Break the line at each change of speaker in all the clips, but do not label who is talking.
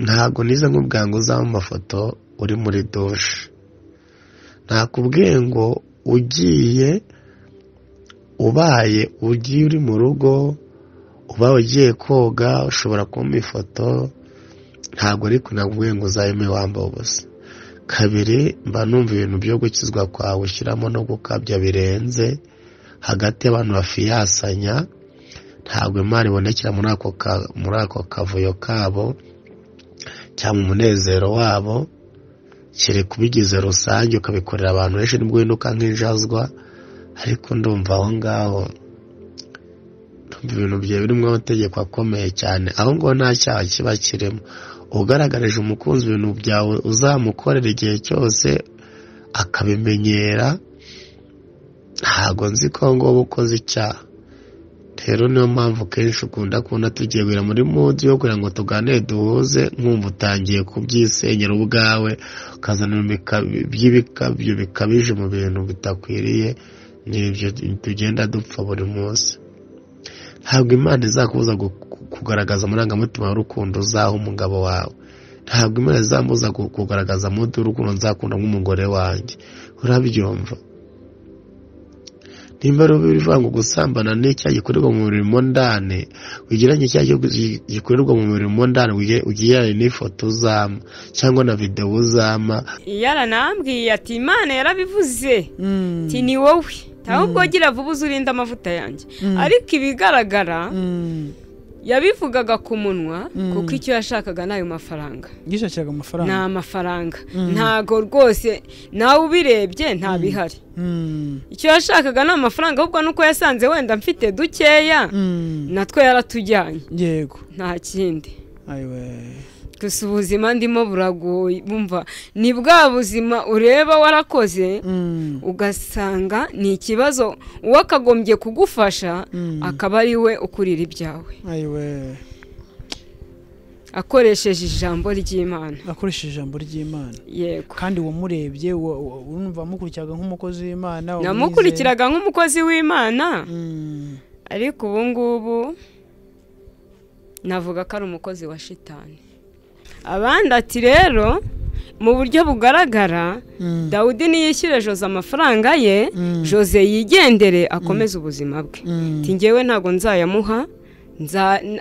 ntabwo nize nkubwira ngo uzabe amafoto uri muri dushe nakubwiye ngo ugiye ubaye ugiye uri mu rugo ubaye ugiye koga ushobora kumpa ifoto ntabwo ariko nakubwiye ngo uzabime wambaye ubusa kabiri mba numva ibintu byo gukizwa kwawe ushyiramo no gukabya birenze hagati y'abantu bafiyasanya ntabwo imana ibonekera muri ako kavuyo kabo cyangwa umunezero wabo kereka ubigize rusange ukabikorera abantu benshi nibwo winduka nk'injazwa ariko ndumva aho ngaho ndumva ibintu byawe birimo amategeko akomeye cyane aho ngaho nta cyaha kiba kirimo ugaragarije umukunzi ibintu byawe uzamukorera igihe cyose akabimenyera ntabwo nzi ko aho ngaho ukoze icyaha rero niyo mpamvu kenshi ukunda kubona tugiye guhera muri mudi yo kugira ngo tuganire duhuze nkumva utangiye kubyisenyera ubwawe ukazana by'ibikabyo bikabije mu bintu bitakwiriye n'ibyo tugenda dupfa buri munsi ntabwo imana izakubuza kugaragaza amarangamutima y'urukundo uzaha umugabo wawe ntabwo imana izamubuza kugaragaza amahirwe y'urukundo nzakunda nk'umugore wanjye urabyumva nimba bivuga ngo gusambana n'icyaha gikorerwa mu mirimo ndani wigeranye icyaha gikorerwa mu mirimo ndani ugereranye n'ifoto uzama cyangwa na videwo uzama
yaranambwiye ati imana yarabivuze ati ni wowe ntabwo gira vuba uzi urinde amavuta yanjye ariko ibigaragara yabivugaga ku munwa kuko icyo yashakaga ni ayo mafaranga
yishakiraga amafaranga
ni amafaranga ntago rwose nawe ubirebye ntabihari icyo yashakaga ni amafaranga ahubwo nuko yasanze wenda mfite dukeya natwe yaratujyanye
yego
nta kindi gusa ubuzima ndimo buragoye bumva ni bwa buzima ureba warakoze ugasanga ni ikibazo uwakagombye kugufasha akaba ari we ukurira ibyawe akoresheje ijambo ry'imana
akoresheje ijambo ry'imana
yego
kandi wamurebye wumva mukurikiyaga nk'umukozi w'imana
namukurikiraga nk'umukozi w'imana ariko ubu ngubu navuga ko ari umukozi wa shitani abandi ati rero mu buryo bugaragara dawudi niyishyure jose amafaranga ye jose yigendere akomeze ubuzima bwe ngewe ntabwo nzayamuha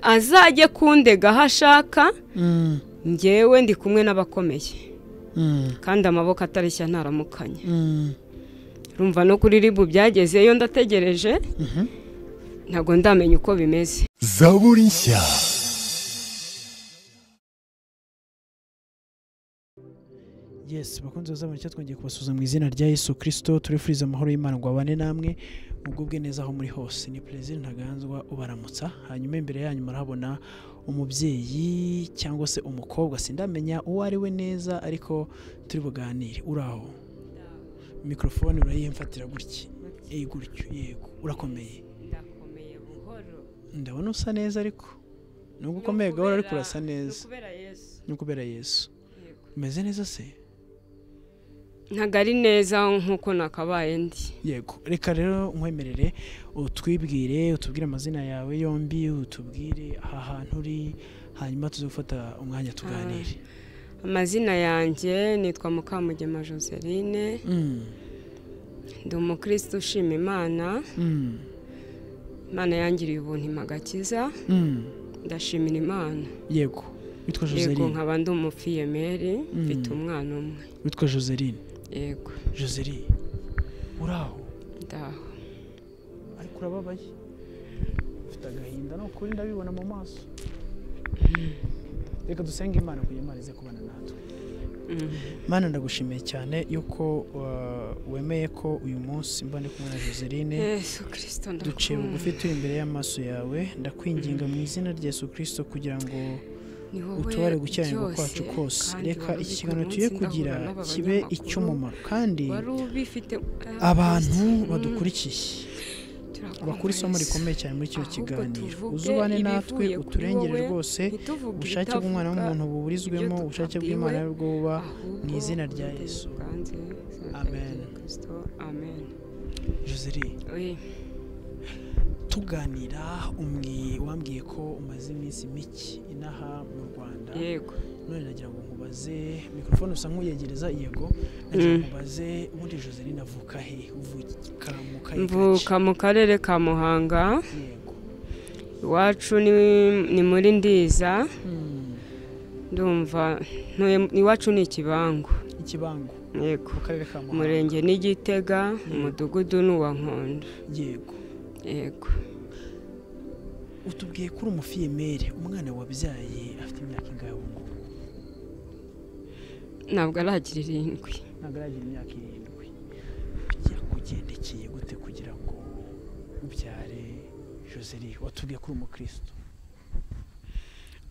azajye kundega aho ashaka ngewe ndi kumwe n'abakomeye kandi amaboko atareshya ntaramukanye rumva no kuri ribu byagezeyo ndategereje ntabwo ndamenya uko bimeze
zaburi nshya
yesi bakunze kuzamura icyo twongeye kubasuza mu izina rya yesu kirisito turifuriza amahoro y'imana ngo abane namwe mubwo bwe neza aho muri hose ni perezida ntaganzwa ubaramutsa hanyuma imbere yanyu murahabona umubyeyi cyangwa se umukobwa sindamenya uwo ari we neza ariko turi buganire uraho mikorofone urayimfatira gutya gutyo yego urakomeye
ndakomeye buhoro
ndabona usa neza ariko nubwo ukomeye gahoro ariko urasa neza ni ukubera yesu umeze neza se
ntabwo ari neza nk'uko nakabaye ndi
yego reka rero nkwemerere utwibwire utubwire amazina yawe yombi utubwire aha hantu uri hanyuma tuze gufata umwanya tuganire
amazina yanjye nitwa mukamugema joseline
Mm,
ndi umukristo ushima imana
mm,
imana yangiriye ubuntu imagakiza
mm.
ndashimira imana
yego witwa
yego
joseline
nkaba ndi umufiyemeri mfite umwana umwe
witwa joseline
yego
joseline uraho
ndaho
ariko urababaye ufite agahinda ni ukuri ndabibona mu maso reka dusenge imana kugira imana ize kubana natwe
Mm.
mana ndagushimiye cyane yuko uh, wemeye ko uyu munsi mba ndi kumwe na joseline
yesu kirisito
duciye bugufi
ndakubona
turi imbere y'amaso yawe ndakwinginga mu izina rya yesu kirisito kugira ngo
ni wowe
utubare gukiranirwa
byose,
kwacu kose
kandi
reka
wari
iki
uzi
kiganiro
uyu
tugiye
munsi
kugira
ndahura n'aba
kibe
banyamakuru,
icy'umumaro kandi
wari ubifite
abantu
Mm.
badukurikiye
Turakumva
bakura isomo
Yesu.
rikomeye cyane muri kino
Ahubwo
kiganiro
tuvuge
uzubane natwe
ibivuye kuri
uturengere
wowe,
rwose
ntituvuge
ubushake
ibitavuga,
bw'umwana w'umuntu buburizwemo
ibyo
ubushake
tutabwiwe,
bw'imana bwo buba
ahubwo
mu izina rya
tubitere
yesu
ubwanze, izina rya
Amen.
Yesu Kristo, amen
joseri
Oye,
tuganira umwe wambwiye ko umaze iminsi mike inaha mu rwanda
yego
none nagira ngo nkubaze mikorofone usa nk'uyegereza yego nagira ngo nkubaze ubundi joseline avuka he uvuka mu kahe gace
mvuka mu karere ka muhanga
yego
iwacu ni- ni muri ndiza
Hmm,
ndumva ntuye iwacu ni ikibangu
ikibango
yego
mu karere ka muhanga
umurenge ni gitega umudugudu ni uwa nkondo
yego
yego
utubwiye ko uri umufiyemeri umwana wabyaye afite imyaka ingahe ubu ngubu
ntabwo aragira irindwi
ntabwo aragira imyaka irindwi yakugendekeye gute kugira ngo ubyare joseli watubwiye ko uri umukristo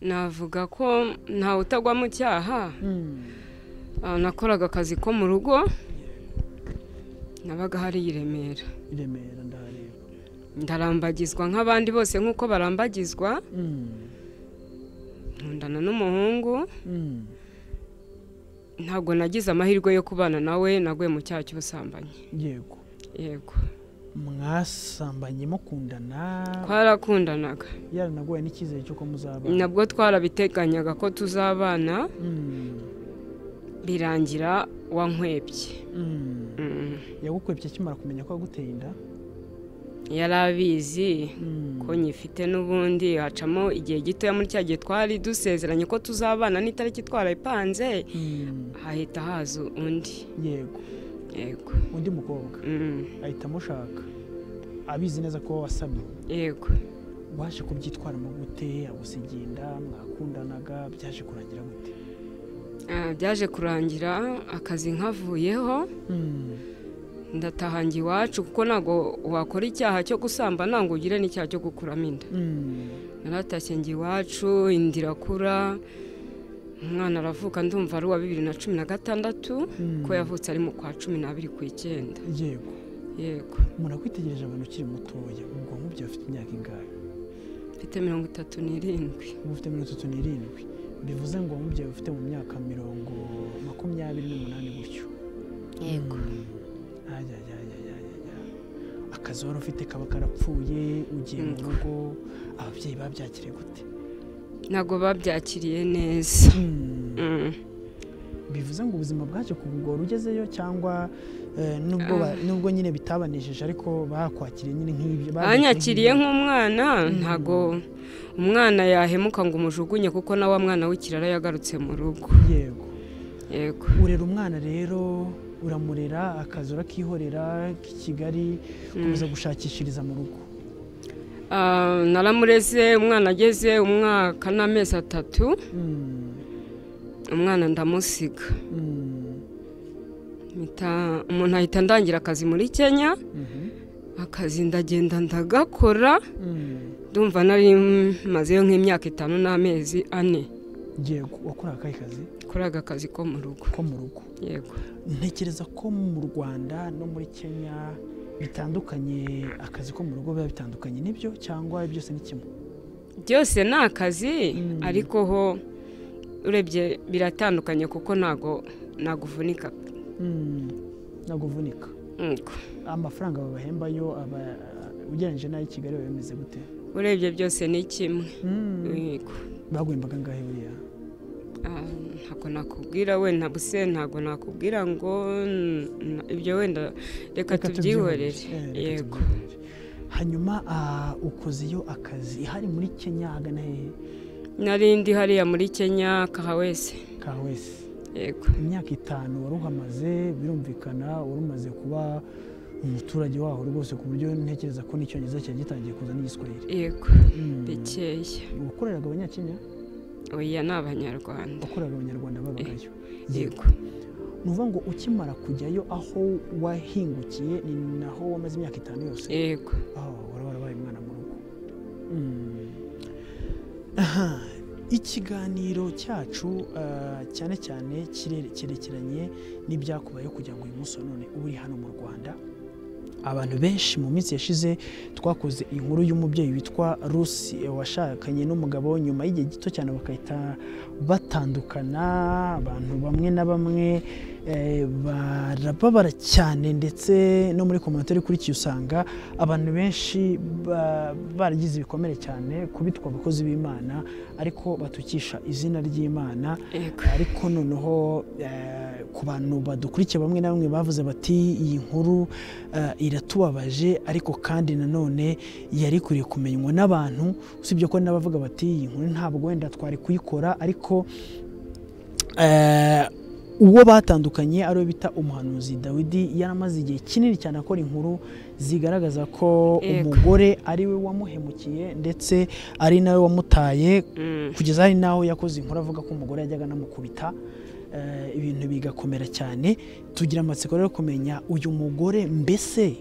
navuga ko ntawe utagwa mu cyaha Ah, nakoraga akazi ko mu rugo nabaga hariya i remera
i remera ndahareba
ndarambagizwa nk'abandi bose nk'uko barambagizwa nkundana n'umuhungu ntabwo nagize amahirwe yo kubana nawe naguye mu cyaha cy'ubusambanyi
yego
yego
mwasambanye mukundana
twarakundanaga
yaranaguye n'icyizere cy'uko muzabana
nabwo twarabiteganyaga ko tuzabana
Mm,
birangira wankwebye
mm.
Mm.
yagukwebye akimara kumenya ko yaguteye inda
yari abizi
Mm,
ko nyifite n'ubundi hacamo igihe gitoya muri cya gihe twari dusezeranye ko tuzabana n'itariki twarayipanze
mm,
hahita haza undi
yego
yego
undi mukobwa
Mm.
ahita amushaka abizi neza ko wasamye
yego
waje kubyitwaramo gute agusigira inda mwakundanaga byaje kurangira gute
Ah, byaje kurangira akazi nkavuyeho ndatahangira iwacu kuko ntabwo wakora icyaha cyo gusamba ntabwo ugire n'icyaha cyo gukuramo inda naratashye njye iwacu inda irakura umwana aravuka ndumva ari uwa bibiri na cumi na gatandatu ko yavutse ari mu kwa cumi n'abiri ku icyenda
yego
yego
umuntu akwitegereje abantu ukiri mutoya ubwonko bwawe bufite imyaka ingahe
mfite mirongo itatu n'irindwi
uba ufite mirongo itatu n'irindwi bivuze ngo ubwonko bwawe bufite mu myaka mirongo makumyabiri n'umunani gutyo
yego
Mm. Ajya, ajya, ajya, ajya, ajya, ajya. akazi wari ufite kaba karapfuye ugiye mu
Mm.
rugo ababyeyi babyakiriye gute
ntabwo babyakiriye neza
Mm.
Mm.
bivuze ngo ubuzima bwaje kubugora ugezeyo cyangwa eh, nubwo ba- nubwo nyine bitabanejeje ariko bakwakiriye nyine nk'ibyo babikuye
banyakiriye
nk'ibyo.
nk'umwana ntabwo umwana yahemuka ngo umujugunye kuko na wa mwana w'ikirara yagarutse mu rugo
yego
yego
urera umwana rero uramurera akazi urakihorera k'i Kigali ukomeza gushakishiriza mu rugo
Ah, naramureze umwana ageze umwaka n'amezi atatu
Mm,
umwana ndamusiga
mm,
Mpita- umuntu ahita ndangira akazi muri kenya
mhm,
akazi ndagenda ndagakora
mm.
ndumva nari mazeyo nk'imyaka itanu n'amezi ane
yego wakoraga akahe kazi
kuri aka kazi ko mu rugo
ko mu rugo
yego
ntekereza ko mu rwanda no muri kenya bitandukanye akazi ko mu rugo biba bitandukanye nibyo cyangwa byose ni kimwe
byose ni akazi
Mm.
ariko ho urebye biratandukanye kuko ntago naguvunika
Mm, ntabwo uvunika
Yego.
amafaranga babahemba yo aba ugereranyije n'ayo i kigali biba bimeze gute
urebye byose ni kimwe Yego.
baguhembaga ngahe buriya
Ah, ntabwo nakubwira wenda buse ntabwo nakubwira ngo n- n- ibyo wenda reka
Reka
tubyihorere
tubyihorere. Eh, reka
yego
tubyihorere. hanyuma ah, ukoze yo akazi hari muri kenya hagana hehe
nari ndi hariya muri kenya kaha wese
ka wese
yego
imyaka itanu wari uhamaze birumvikana wari umaze kuba umuturage waho rwose ku buryo ntekereza ko n'icyongereza cyari gitangiye kuza n'igiswahili
yego
Mm.
bikeya
wakoreraga abanyakenya
oya ni abanyarwanda
wakoreraga abanyarwanda babagayo
yego
ni ukuvuga ngo ukimara kujyayo aho wahingukiye ni naho wamaze imyaka itanu yose
yego
aho wari warabaye umwana mu rugo Mm. aha ikiganiro cyacu ah, cyane cyane kirere- cyerekeranye n'ibyakubayeho kugira ngo uyu munsi wa none uri hano mu rwanda abantu benshi mu minsi yashize twakoze inkuru y'umubyeyi witwa rusi washakanye n'umugabo nyuma y'igihe gito cyane bagahita batandukana abantu bamwe na bamwe eh, barababara cyane ndetse no muri komantere ikurikiye usanga abantu benshi ba- baragize ibikomere cyane kubitwa abakozi b'imana ariko batukisha izina ry'imana
Yego.
ariko noneho eh, ku bantu badukurikiye bamwe na bamwe bavuze bati iyi nkuru eh, iratubabaje ariko kandi nanone yari ikwiriye kumenywa n'abantu usibye ko n'abavuga bati iyi nkuru ntabwo wenda twari kuyikora ariko eh, uwo batandukanye ariwe bita umuhanuzi dawidi yaramaze igihe kinini cyane akora inkuru zigaragaza ko
Yego.
umugore ari we wamuhemukiye ndetse ari nawe wamutaye
Mm.
kugeza hari n'aho yakoze inkuru avuga ko umugore yajyaga anamukubita eh, ibintu bigakomera cyane tugira amatsiko rero yo kumenya uyu mugore mbese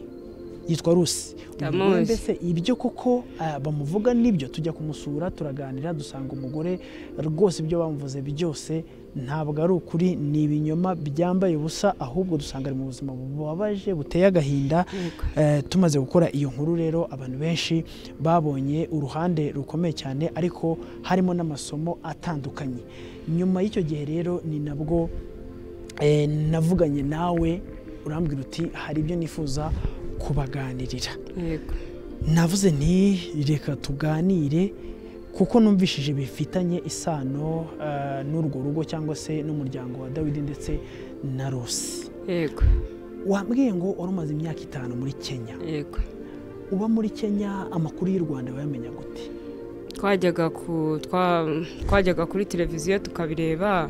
yitwa rusi Uyu mugore
Ndamuzi.
mbese ibyo koko eh, bamuvuga nibyo tujya kumusura turaganira dusanga umugore rwose ibyo bamuvuze byose ntabwo ari ukuri ni ibinyoma byambaye ubusa ahubwo dusanga ari mu buzima bubabaje buteye agahinda
Yego.
Eh, tumaze gukora iyo nkuru rero abantu benshi babonye uruhande rukomeye cyane ariko harimo n'amasomo atandukanye nyuma y'icyo gihe rero ni nabwo eh, navuganye nawe urambwira uti hari ibyo nifuza kubaganirira
Yego.
navuze nti reka tuganire kuko numvishije bifitanye isano eh, n'urwo rugo cyangwa se n'umuryango wa dawidi ndetse na rusi
Yego.
wambwiye ngo wari umaze imyaka itanu muri kenya
Yego.
uba muri kenya amakuru y'u rwanda wayamenya gute
twajyaga ku twa- twajyaga kuri televiziyo tukabireba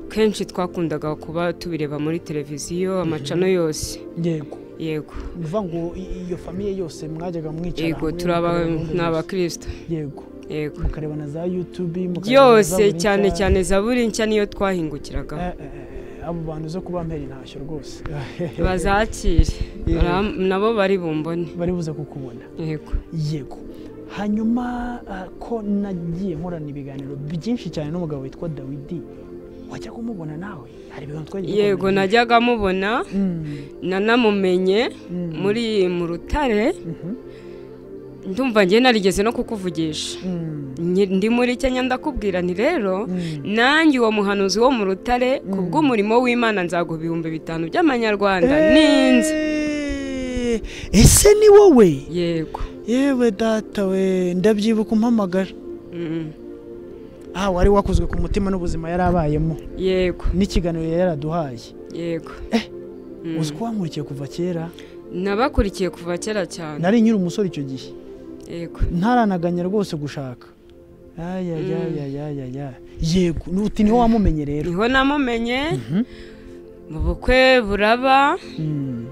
kenshi twakundaga kuba tubireba muri televiziyo amacano yose
yego
yego
ni ukuvuga ngo i- iyo famiye yose mwajyaga mwicara
yego
hamwe,
turi aba-
mukareba gahunda
ni
zose.
abakirisita
yego
yego
mukareba na za yutubi mukareba na za
byose
buri
cyane
cya-
cyane zaburi nshya niyo
Eh,
twahingukiragaho
eh, eh, abo bantu zo kuba mpera intashyo rwose
bazakire
Yego.
Bara- nabo bari bumbone
bari buze kukubona
yego
yego hanyuma ah, ko nagiye nkorana ibiganiro byinshi cyane n'umugabo witwa dawidi wajya kumubona nawe hari ibiganiro twagiye
yego
dukorana byinshi.
najyaga mubona
Mm,
nanamumenye
mm,
muri mu rutare
mhm,
ndumva njye narigeze no kukuvugisha
mm,
Nyi- ndi muri kenya ndakubwira nti rero
mm.
nanjye uwo muhanuzi wo mu rutare ku
Mm.
bw'umurimo w'imana nzaguha ibihumbi bitanu by'amanyarwanda n'inzu
Eh, ese ni wowe
yego
yewe data we ndabyibuka umpamagara
Mm.
ah wari wakozwe ku mutima n'ubuzima yari abayemo
yego
n'ikiganiro yari yaraduhaye
yego Mm.
uzi ko wankurikiye kuva kera
nabakurikiye kuva kera cyane
nari nyiri umusore icyo gihe
yego
ntaranaganya rwose gushaka ayayayayaya yego nuti niho wamumenye rero
niho namumenye
Mhm.
mu bukwe buraba
Mm.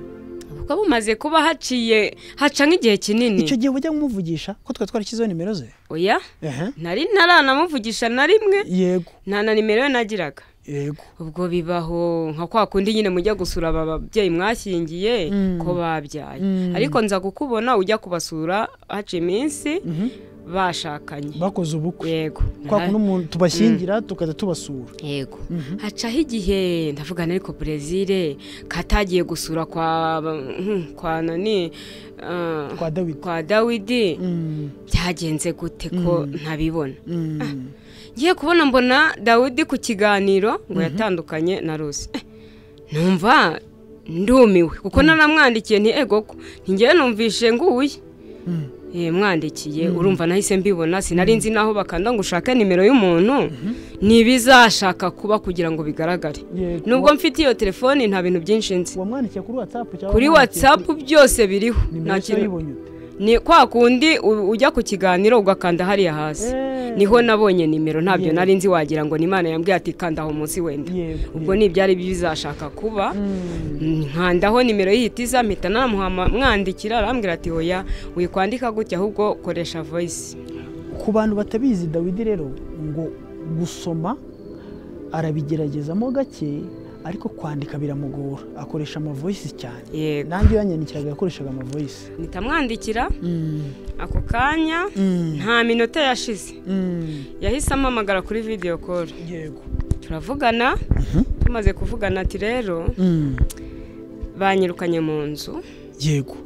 ubukwe bumaze kuba haciye haca nk'igihe kinini
icyo gihe wajya kumuvugisha ko twari twarashyizeho nimero ze
oya
Ehe.
nari ntaranamuvugisha na rimwe
yego
nta na nimero ye nagiraga
yego
ubwo bibaho nka kwa kundi nyine mujya gusura aba babyeyi mwashyingiye
Mm.
ko babyaye
Mm.
ariko nza kukubona ujya kubasura haciye iminsi
Mhm.
bashakanye
bakoze ubukwe
yego
kwa kuntu umuntu tubashyingira tukajya tubasura
yego
Mhm.
hacaho igihe ndavuga ni ariko brezile katagiye gusura kwa hmm, kwa nani ah,
kwa dawidi
kwa dawidi
Mm,
byagenze gute ko
Mm.
ntabibona
mm.
ngiye kubona mbona dawidi ku kiganiro ngo yatandukanye na rusi Eh, numva ndumiwe kuko naramwandikiye nti ego ko ngewe numvishe nguye
Mm.
Eh, mwandikiye urumva nahise mbibona sinari nzi n'aho bakanda ngo ushake nimero y'umuntu ntibizashaka kuba kugira ngo bigaragare
Yego.
nubwo mfite iyo telefoni nta bintu byinshi nzi
wamwandikiye kuri watsapu cyangwa
kuri
wamwandikiye
watsapu byose biriho nta
kuri- nimero se
kintu
wayibonye ute
ni kwa kundi u- ujya ku kiganiro ugakanda hariya hasi
Eh.
niho nabonye nimero ntabyo
Yego.
nari nzi wagira ngo ni imana yambwiye ati kanda aho munsi wenda
Yego,
ubwo
yego.
ni ibyari bizashaka kuba
Mm.
nkandaho nimero y'ihitiza mpita namuhama mwandikira arambwira ati hoya wikwandika gutya ahubwo koresha voyisi
ku bantu batabizi dawidi rero ngo gusoma arabigeragezamo gake ariko kwandika biramugora akoresha amavoyisi cyane
yego
nanjye iyo yanyandikiraga yakoreshaga amavoyisi
nitamwandikira ako kanya nta minota yashize yahise amamagara kuri videyo koro
yego
turavugana tumaze kuvugana ati rero
Mm.
banyirukanye mu nzu
yego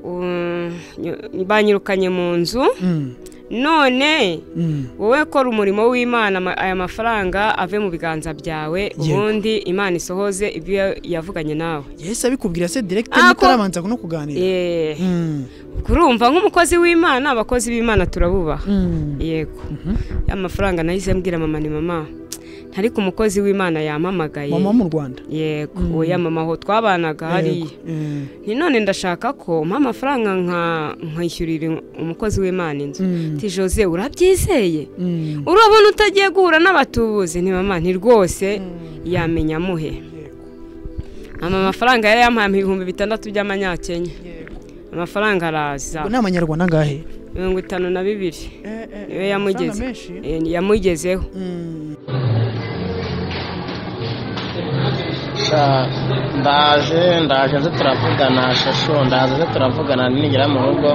Um, nyo- banyirukanye mu nzu
Mm.
none
Mm.
wowe kora umurimo w'imana ma- aya mafaranga ave mu biganza byawe ubundi imana isohoze ibyo yavuganye nawe
yesi abikubwira se direkite
Ah, ko-
mutarabanza no kuganira
Yeee.
Mm.
kurumva nk'umukozi w'imana abakozi b'imana turabubaha
Mm.
yego
Mhm.
ya mafaranga nahise mbwira mama ni mama ariko umukozi w'imana yampamagaye
mama wo mu rwabana
yego uwo ya mama aho twabanaga hariya ni none ndashaka ko mpa amafaranga nka nkishyurira umukozi w'imana inzu ati jose urabyizeye urabona utagiye guhura n'abatubuzi ni mama ni rwose yamenya amuhe ama amafaranga yari yampaye ibihumbi bitandatu by'amanyakenya amafaranga araza
ni amanyarwanda angahe
mirongo itanu na bibiri niyo yamugeze Eh, yamugezeho
Sha, ndaje ndaje nze turavugana shasho ndaje nze turavugana nigera mu rugo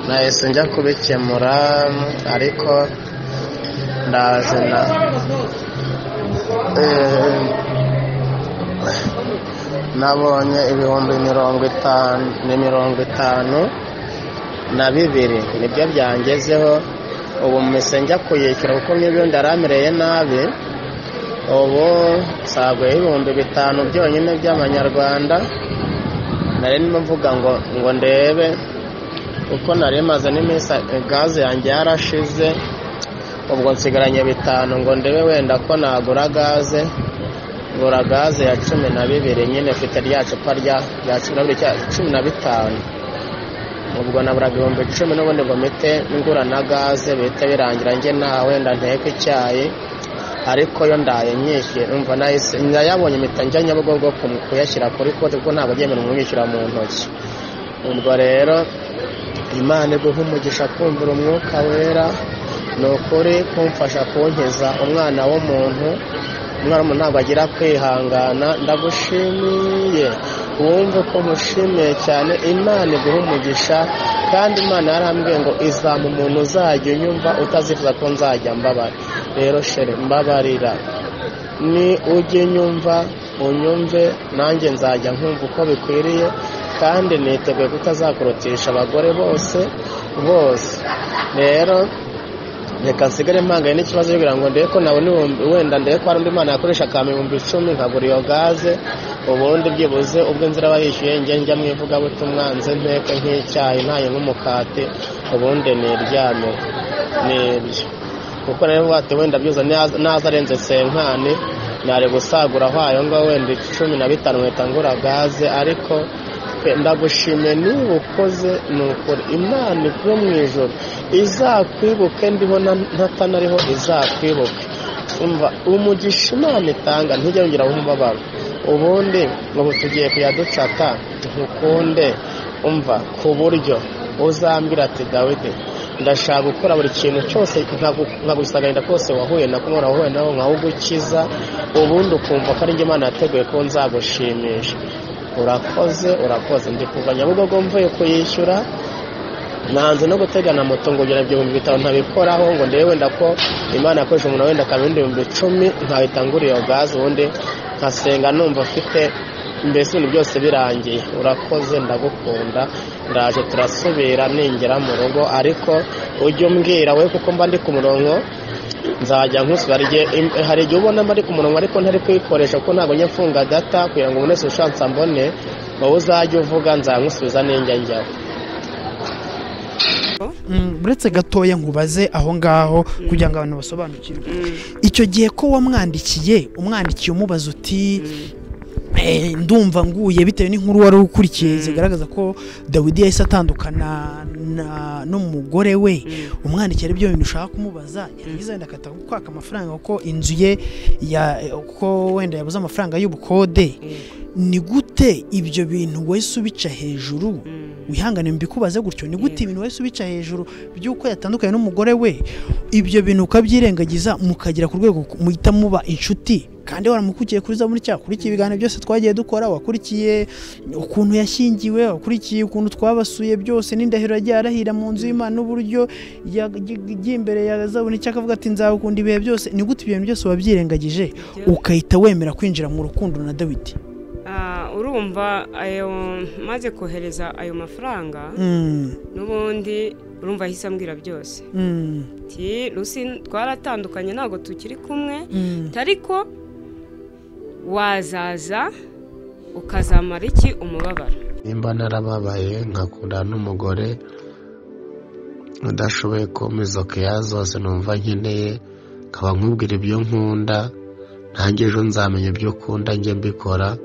nahise njya kubikemura ariko ndaje na Eh, nabonye ibihumbi mirongo itanu ni mirongo itanu na bibiri nibyo byangezeho ubu mpise njya kuyishyura kuko n'ibindi aramereye nabi ubu nsaguyeho ibihumbi bitanu byonyine by'amanyarwanda nari ndimo mvuga ngo ngo ndebe kuko nari maze n'iminsi gaze yanjye yarashize ubwo nsigaranye bitanu ngo ndebe wenda ko nagura gaze ngura gaze ya cumi na bibiri nyine mfite rya cupa rya rya cumi na bibiri cya cumi na bitanu ubwo naburaga ibihumbi icumi n'ubundi ngo mpite ngura na gaze bihite birangira njye nta wenda nteke icyayi ariko yo ndaye nyishyuye numva nahise nayabonye impita njya nyabugogo ku- kuyashyira kuri konti kuko ntabwo agemerewe umwishyura mu ntoki ubwo rero imana iguha umugisha kumvira umwuka wera ni ukuri kumfasha kunkiza umwana w'umuntu umwana w'umuntu ntabwo agira kwihangana ndagushimiye wumve ko mushimiye cyane imana iguha umugisha kandi imana yarambwiye ngo izama umuntu uzajya unyumva utazifuza ko nzajya mbabara rero shere mbabarira ni ujye nyumva unyumve nanjye nzajya nkumva uko bikwiriye kandi niteguye kutazakurutisha abagore bose bose rero reka nsigare mpanganye n'ikibazo kugira ngo ndebe ko nabona ibihumbi wenda ndebe ko hari undi mwana yakoresha akampa ibihumbi icumi nkagura iyo gaze ubundi byibuze ubwo inzira aba yishyuye njye njya mu ivugabutumwa nze nteke nk'icyayi ntaye nk'umukati ubundi niryame nibyo kuko nawe wate wenda byuza naza naza arenze senkani nari gusagura aho ngo wenda cumi na bitanu nkahita ngura gaze ariko pe, ndagushimiye niba ukoze ni ukuri imana ivuye mu ijoro izakwibuke ndiho na- ntatanariho izakwibuke umva umugisha imana itanga ntijya yongeraho umubabaro ubundi ubu tugiye kuyaducata ntukunde umva ku buryo uzambwira ati dawidi ndashaka gukora buri kintu cyose nkagu- nkagusagarira kose wahuye na kumwe wahuye nawe nkawugukiza ubundi ukumva ko ari njye imana yateguye ko nzagushimisha urakoze urakoze ndi kuva nyabugogo mvuye kuyishyura nanze no gutegana moto ngo ngera ibihumbi bitanu ntabikoraho ngo ndebe wenda ko imana yakoresha umuntu wenda akaba ibindi bihumbi icumi nkahita ngura iyo gaze ubundi nkasenga numva afite mbese ibintu byose birangiye urakoze ndagukunda ndaje turasubira ningera mu rugo ariko ujye umbwira we kuko mba ndi ku murongo nzajya nkusura rye hari igihe ubona mba ari ku murongo ariko ntari kuyikoresha kuko ntabwo njya mfunga data kugira ngo umuntu wese ushatse ambone wowe uzajye uvuga nzangusubiza ninjya njyaho
uretse gatoya nkubaze aho ngaho kugira ngo abantu basobanukirwe icyo gihe ko wamwandikiye umwandikiye umubaza uti "Eh, ndumva nguye bitewe n'inkuru wari ukurikiye zigaragaza ko dawidi yahise atandukana na- n'umugore we umwandikiye ari byo bintu ushaka kumubaza yarangiza wenda akata kwaka amafaranga kuko inzu ye ya- kuko wenda yabuze amafaranga y'ubukode ni gute ibyo bintu wese ubica hejuru wihangane mbikubaze gutyo ni gute ibintu wese ubica hejuru by'uko yatandukanye n'umugore we ibyo bintu ukabyirengagiza mukagera ku rwego muhita muba inshuti kandi waramukurikiye kuri za muri cya kurikiye ibiganiro byose twagiye dukora wakurikiye ukuntu yashyingiwe wakurikiye ukuntu twabasuye byose n'indahiro yagiye arahira mu nzu y'imana n'uburyo yagiye imbere ya zaburi icyo akavuga ati nzagukunda ibihe byose ni gute ibyo bintu byose wabyirengagije ukahita wemera kwinjira mu rukundo na dawidi
Ah, urumva ayo maze kohereza ayo mafaranga
Mm,
n'ubundi urumva ahise ambwira byose
Mm,
ati rusi twaratandukanye ntabwo tukiri kumwe
mm,
ariko wazaza ukazamara iki umubabaro
nimba narababaye nkakundana n'umugore udashoboye kumpa keya zose numva nkeneye nkaba nkubwira ibyo nkunda ntange ejo nzamenya ibyo ukunda njye mbikora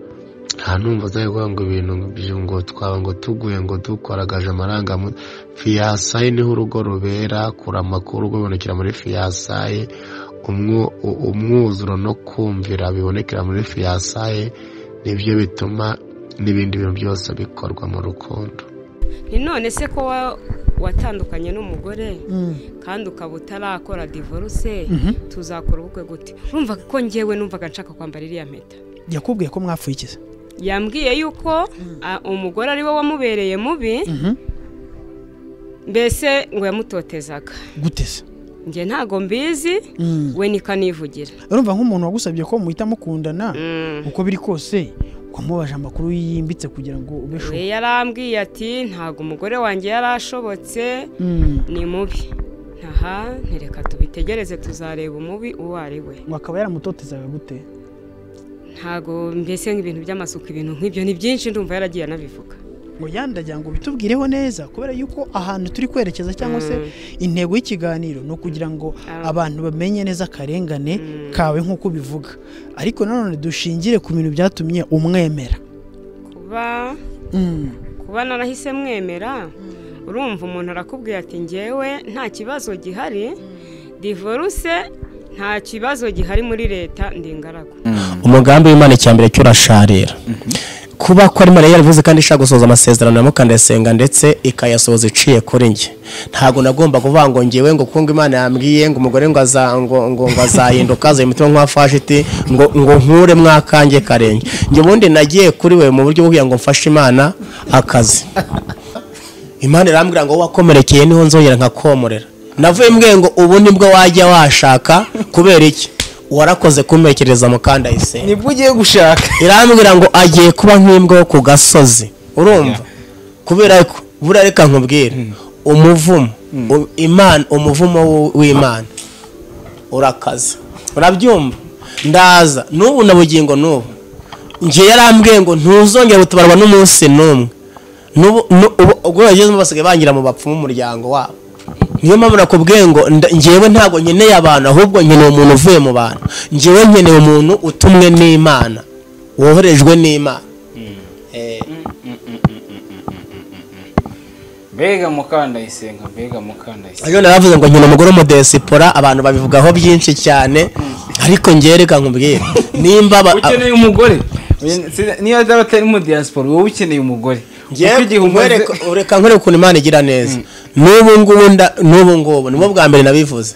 nta numva uzajya ngo ibintu by'ubu ngo twaba ngo tuguye ngo dukoragaje amarangamu fiyasaye niho urugo rubera kura amakuru rwibonekera muri fiyasaye umwo- u- umwuzuro no kumvira bibonekera muri fiyasaye nibyo bituma n'ibindi bintu byose bikorwa mu rukundo
ni none se ko wa- watandukanye n'umugore
mm.
kandi ukaba utarakora divorce
Mhm.
tuzakora ubukwe gute urumva ko njyewe numvaga nshaka kwambara iriya mpeta
yakubwiye ko mwapfuye ikiza
yambwiye yuko ah, umugore ari we wamubereye mubi mbese ngo yamutotezaga
guteze
njye ntago mbizi
Mm.
we nikanivugira
urumva nk'umuntu wagusabye ko muhita mukundana
Mm.
uko biri kose wamubaje amakuru yimbitse kugira ngo ubesho
we yarambwiye ati ntago umugore wanjye yari ashobotse
Mm.
ni mubi aha ntireka tubitegereze tuzareba umubi uwo ari we
ngo akaba yaramutotezaga gute
ntago mbese nk'ibintu by'amasuku ibintu nk'ibyo ni byinshi ndumva yaragiye anabivuga
ngo yandagira ngo bitubwireho neza kubera yuko ahantu turi kwerekeza cyangwa se intego y'ikiganiro ni ukugira ngo
Ah.
abantu bamenye neza akarengane kawe nk'uko ubivuga ariko nanone dushingire ku bintu byatumye umwemera
kuba
Mm.
kuba narahise mwemera urumva umuntu arakubwira ati ngewe nta kibazo gihari divorce nta kibazo gihari muri leta ndi ingaragu
umugambi w'imana icyambere cyo urasharira kuba ko ari mariya yaravuze kandi ishaka gusohoza amasezerano ya mukandayisenga ndetse ikayasohoza iciye kuri njye ntabwo nagomba kuvuga ngo ngewe ngo kuko ngo imana yambwiye ngo umugore ngo aza ngo ngo ngo azahinduka azaye umutima nk'uwafashiti ngo ngo nkure mwakange karenge njye ubundi nagiye kuri we mu buryo bwo kugira ngo mfashe imana akazi imana irambwira ngo wakomerekeye niho nzongera nkakomorera navuye mbwiye ngo ubu nibwo wajya washaka kubera iki warakoze kumpekereza mukandayisenga
nibwo ugiye gushaka
irambwira ngo agiye kuba nk'imbwa yo ku gasozi urumva kubera ko buriya reka nkubwire umuvumo u- imana umuvumo w- w'imana urakaza urabyumva ndaza n'ubu na bugingo n'ubu njye yarambwiye ngo ntuzongere gutabarwa n'umunsi n'umwe n'ubu nu- ubu- ubwo bagezemo basigaye bangira mu bapfumu umuryango wabo niyo mpamvu nakubwiye ngo nda- njyewe ntabwo nkeneye abantu ahubwo nkeneye umuntu uvuye mu bantu njyewe nkeneye umuntu utumwe n'imana woherejwe n'imana Eh,
mbega mukandayisenga mbega mukandayisenga
ejo naravuze ngo nkeneye umugore w'umudesipora abantu babivugaho byinshi cyane ariko njyewe reka nkubwire nimba ba-
ukeneye umugore Sina- niyo azaba atari mu diaspora wowe ukeneye umugore Kuko
Njyewe
igihe umaze-
nkwereka reka nkwereka ukuntu imana igira neza n'ubu ngubu nda- n'ubu ngubu nibwo bwa mbere nabivuze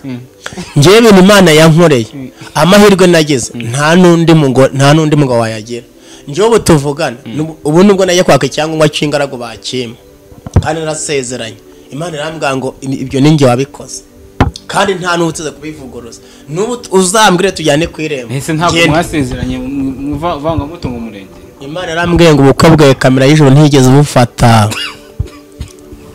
njyewe ibintu imana yankoreye amahirwe nagize nta n'undi mugore nta n'undi mugabo wayagira njyewe ubu tuvugana nubu- ubu nibwo najya kwaka icyangombwa cy'ingaragu bakima kandi narasezeranye imana irambwira ngo "Ibi- ibyo ni njye wabikoze kandi nta n'ubu utize kubivuguruza n'ubu t- uzambwire tujyane ku irembo
ese ntabwo
Genda.
mwasezeranye mu- mu vangamutungo umurenge
imana yarambwiye ngo ubukwe bwawe kamera y'ijoro ntigeze ubufata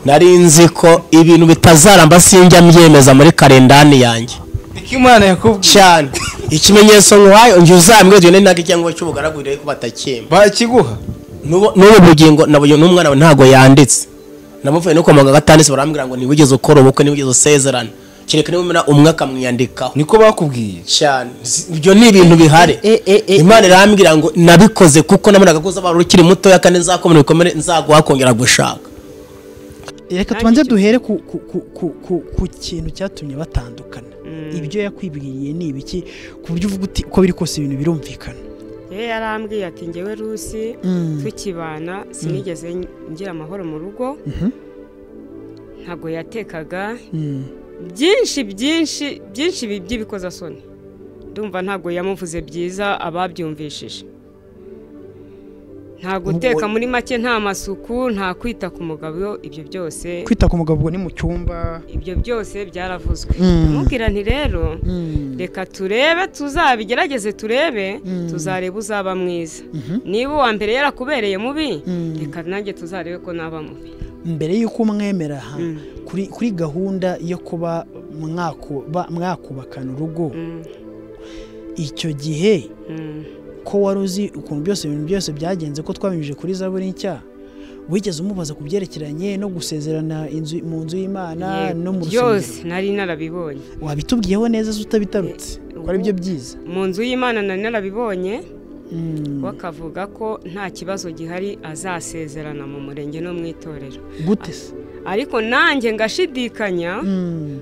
nari nzi ko ibintu bitazaramba sinjya mbyemeza muri karendani yanjye
niko imana yakubwiye
cyane ikimenyetso nkuhaye njye uzambwe jyone ntabwo icyangombwa cy'ubugaragu rero ko batakimba
bakiguha
N'ubu- n'ubu bugingo nabuye n'umwana we ntabwo yanditse namuvuye no kwa muganga atanditse barambwira ngo ntiwigeze ukora ubukwe ntiwigeze usezerana kereka niba umwe akamwiyandikaho
niko bakubwiye
cyane Si- ibyo ni ibintu bihari imana irambwira ngo nabikoze kuko nabonaga ko uzaba ukiri mutoya kandi nzakomera ibikomere nzaguha kongera gushaka
reka
Nta
tubanze
gicyo.
duhere ku, ku, ku, ku, ku, ku kintu cyatumye batandukana ibyo yakwibwiriye ni ibiki ku buryo uvuga uti uko biri kose ibintu birumvikana
ye yarambwiye ati ngewe rusi
Mm.
tukibana sinigeze ngira amahoro mu rugo ntabwo yatekaga
Mm.
byinshi byinshi byinshi bi- by'ibikoza-soni ndumva ntabwo yamuvuze byiza ababyumvishije nta guteka muri make nta masuku nta kwita ku mugabo ibyo byose
kwita ku mugabo ubwo ni mu cyumba
ibyo byose byaravuzwe
Mm.
ndamubwira nti rero reka turebe tuzabigerageze turebe tuzareba uzaba mwiza niba uwa mbere yarakubereye mubi reka nanjye tuzarebe ko naba mubi
mbere y'uko umwemera aha kuri kuri gahunda yo kuba mwakuba mwakubakana urugo icyo gihe ko wari uzi ukuntu byose ibintu byose byagenze ko twabinyujije kuri zaburi nshya wigeze umubaza ku byerekeranye no gusezerana inzu mu nzu y'imana no mu rusengero
byose nari narabibonye
wabitubwiyeho neza se utabitarutse ko ari byo byiza
mu nzu y'imana nari narabibonye
Mm.
we akavuga ko nta kibazo gihari azasezerana mu murenge no mu itorero
gute se
ariko nanjye ngashidikanya
Mm,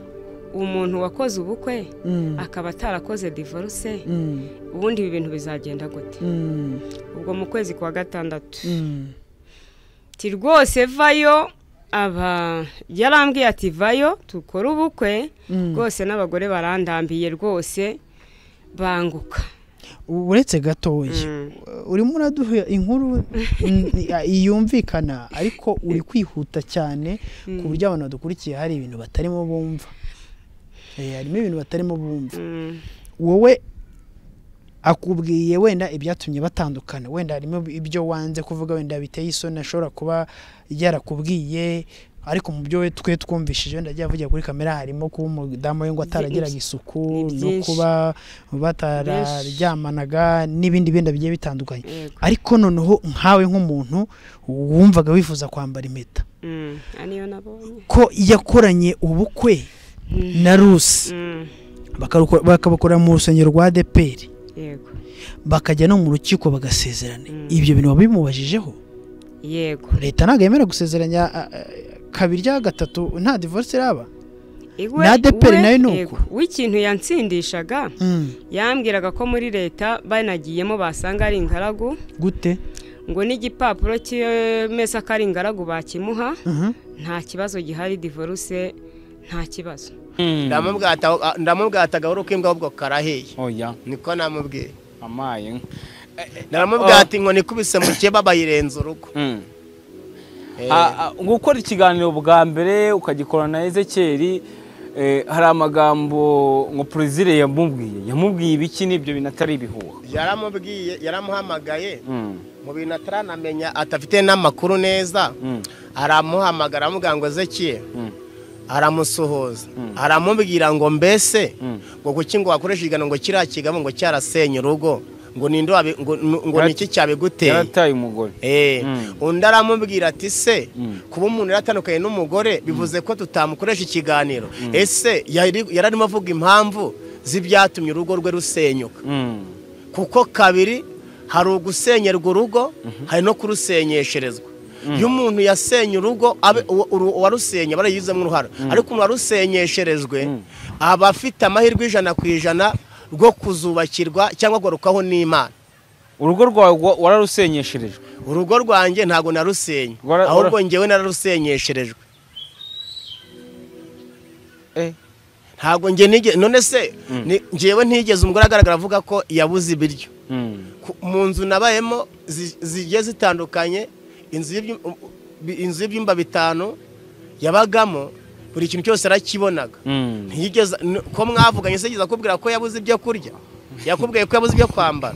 umuntu wakoze ubukwe
mm,
akaba atarakoze divorce
mm,
ubundi ibi bintu bizagenda gute
mm,
ubwo mu kwezi kwa gatandatu
mm.
ati rwose vayo aba yarambwiye ati vayo dukore ubukwe
Mm.
rwose n'abagore barandambiye rwose banguka
uretse gatoya
Mm.
urimo uraduha inkuru n- yumvikana ariko uri kwihuta cyane ku buryo abantu badukurikiye hari ibintu batarimo bumva Eh, harimo ibintu batarimo bumva
Mm.
wowe akubwiye wenda ibyatumye batandukana wenda harimo ibyo wanze kuvuga wenda biteye isoni ashobora kuba yarakubwiye ariko mu byo we twe twumvishije wenda ajya avugira kuri kamera harimo kuba umudamu we ngo ataragiraga isuku
Ni
no
byinshi.
kuba batararyamanaga n'ibindi bindi bigiye bitandukanye
Yego.
ariko noneho nkawe nk'umuntu wumvaga wifuza kwambara impeta
Mm. ariyo nabonye
ko yakoranye ubukwe na rusi
Mm.
bakaruko- bakabakora mu rusengero rwa deperi
yego
bakajya no mu rukiko bagasezerana ibyo bintu wabimubajijeho
yego
leta ntabwo yemera gusezeranya a- a- kabiri cyangwa gatatu nta divorce iraba
Iwe-
Na ADEPR
we-
nayo ni
yego.
uko.
w'ikintu yansindishaga yambwiraga ko muri leta banagiyemo basanga ari ingaragu
gute
ngo n'igipapuro cyemeza ko ari ingaragu bakimuha
Mhm.
nta kibazo gihari divorce nta kibazo
ndamubwata- ndamubwataga wari ukimbwa ahubwo karaheye
oya
niko namubwiye
amaye
ndaramubwata inkoni ikubise mu keba bayirenza urugo
Mm.
Eh,
Ah, ah, gukora ikiganiro bwa mbere ukagikora na ezekeri eh, hari amagambo ngo perezida yamubwiye yamubwiye ibiki n'ibyo bintu atari ibihuha
yaramubwiye yaramuhamagaye
Mm,
mu bintu ataranamenya atafite n'amakuru neza
mm,
aramuhamagara aramubwira ngo zekiye
mm,
aramusuhuza aramubwira ngo mbese
Mm.
ngo kuki ngo wakoresha igana ngo kiriya kigabo ngo cyarasenye urugo ngo ninde wabi- ngo- ngo
Yarat-
niki cyabiguteye
yarataye umugore
Eh,
Mm.
undi aramubwira ati se
Mm.
kuba umuntu yaratandukanye n'umugore bivuze ko tutamukoresha ikiganiro ese yari- yararimo avuga impamvu z'ibyatumye urugo rwe rusenyuka
Mm,
kuko kabiri hari ugusenyerwa urugo hari no kurusenyesherezwa iyo umuntu yasenye urugo abe- uwo- uru- uwarusenye aba yarayigizemo uruhare ariko umuntu warusenyesherezwe aba afite amahirwe ijana ku ijana rwo kuzubakirwa cyangwa agarukaho n'imana
urugo rwawe wa- wararusenyesherejwe
urugo rwanjye ntabwo narusenye
Wara-
ahubwo
wara-
ngewe nararusenyesherejwe ntabwo nge nige- none se ni- ngewe ntigeze umugore agaragara avuga ko yabuze ibiryo
Mm,
ku- mu nzu nabayemo zi- zigiye zitandukanye inzu y'ibyu- bi- inzu y'ibyumba bitanu yabagamo buri kintu cyose arakibonaga
mm.
ntiyigeze n- ko mwavuganye se yigeze akubwira ko yabuze ibyo kurya yakubwiye ko yabuze ibyo kwambara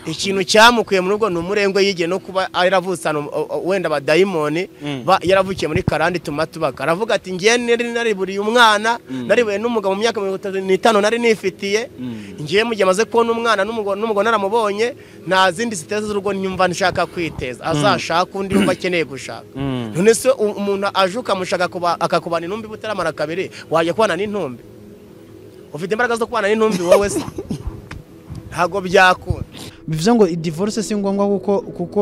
ikintu cyamukuye mu rugo ni umurengwe yigiye no kuba yaravutse ahantu, o- o- wenda abadayimoni
Mm.
ba- yaravukiye muri karande ituma tubaka aravuga ati ngewe nari nariburiye umwana nariburiye n'umugabo mu myaka mirongo itatu n'itanu nari nifitiye ngewe mu gihe amaze kubona umwana n'umugabo n'umugabo naramubonye nta zindi ziteza z'urugo nyumva nshaka kwiteza azashaka undi yumva akeneye gushaka
Mm.
none se u- umuntu aje ukamushaka kuba- akakubana intumbi butaramara kabiri wajya kubana n'intumbi ufite imbaraga zo kubana n'intumbi wowe se ntabwo byakunda
bivuze ngo divorce si ngombwa kuko kuko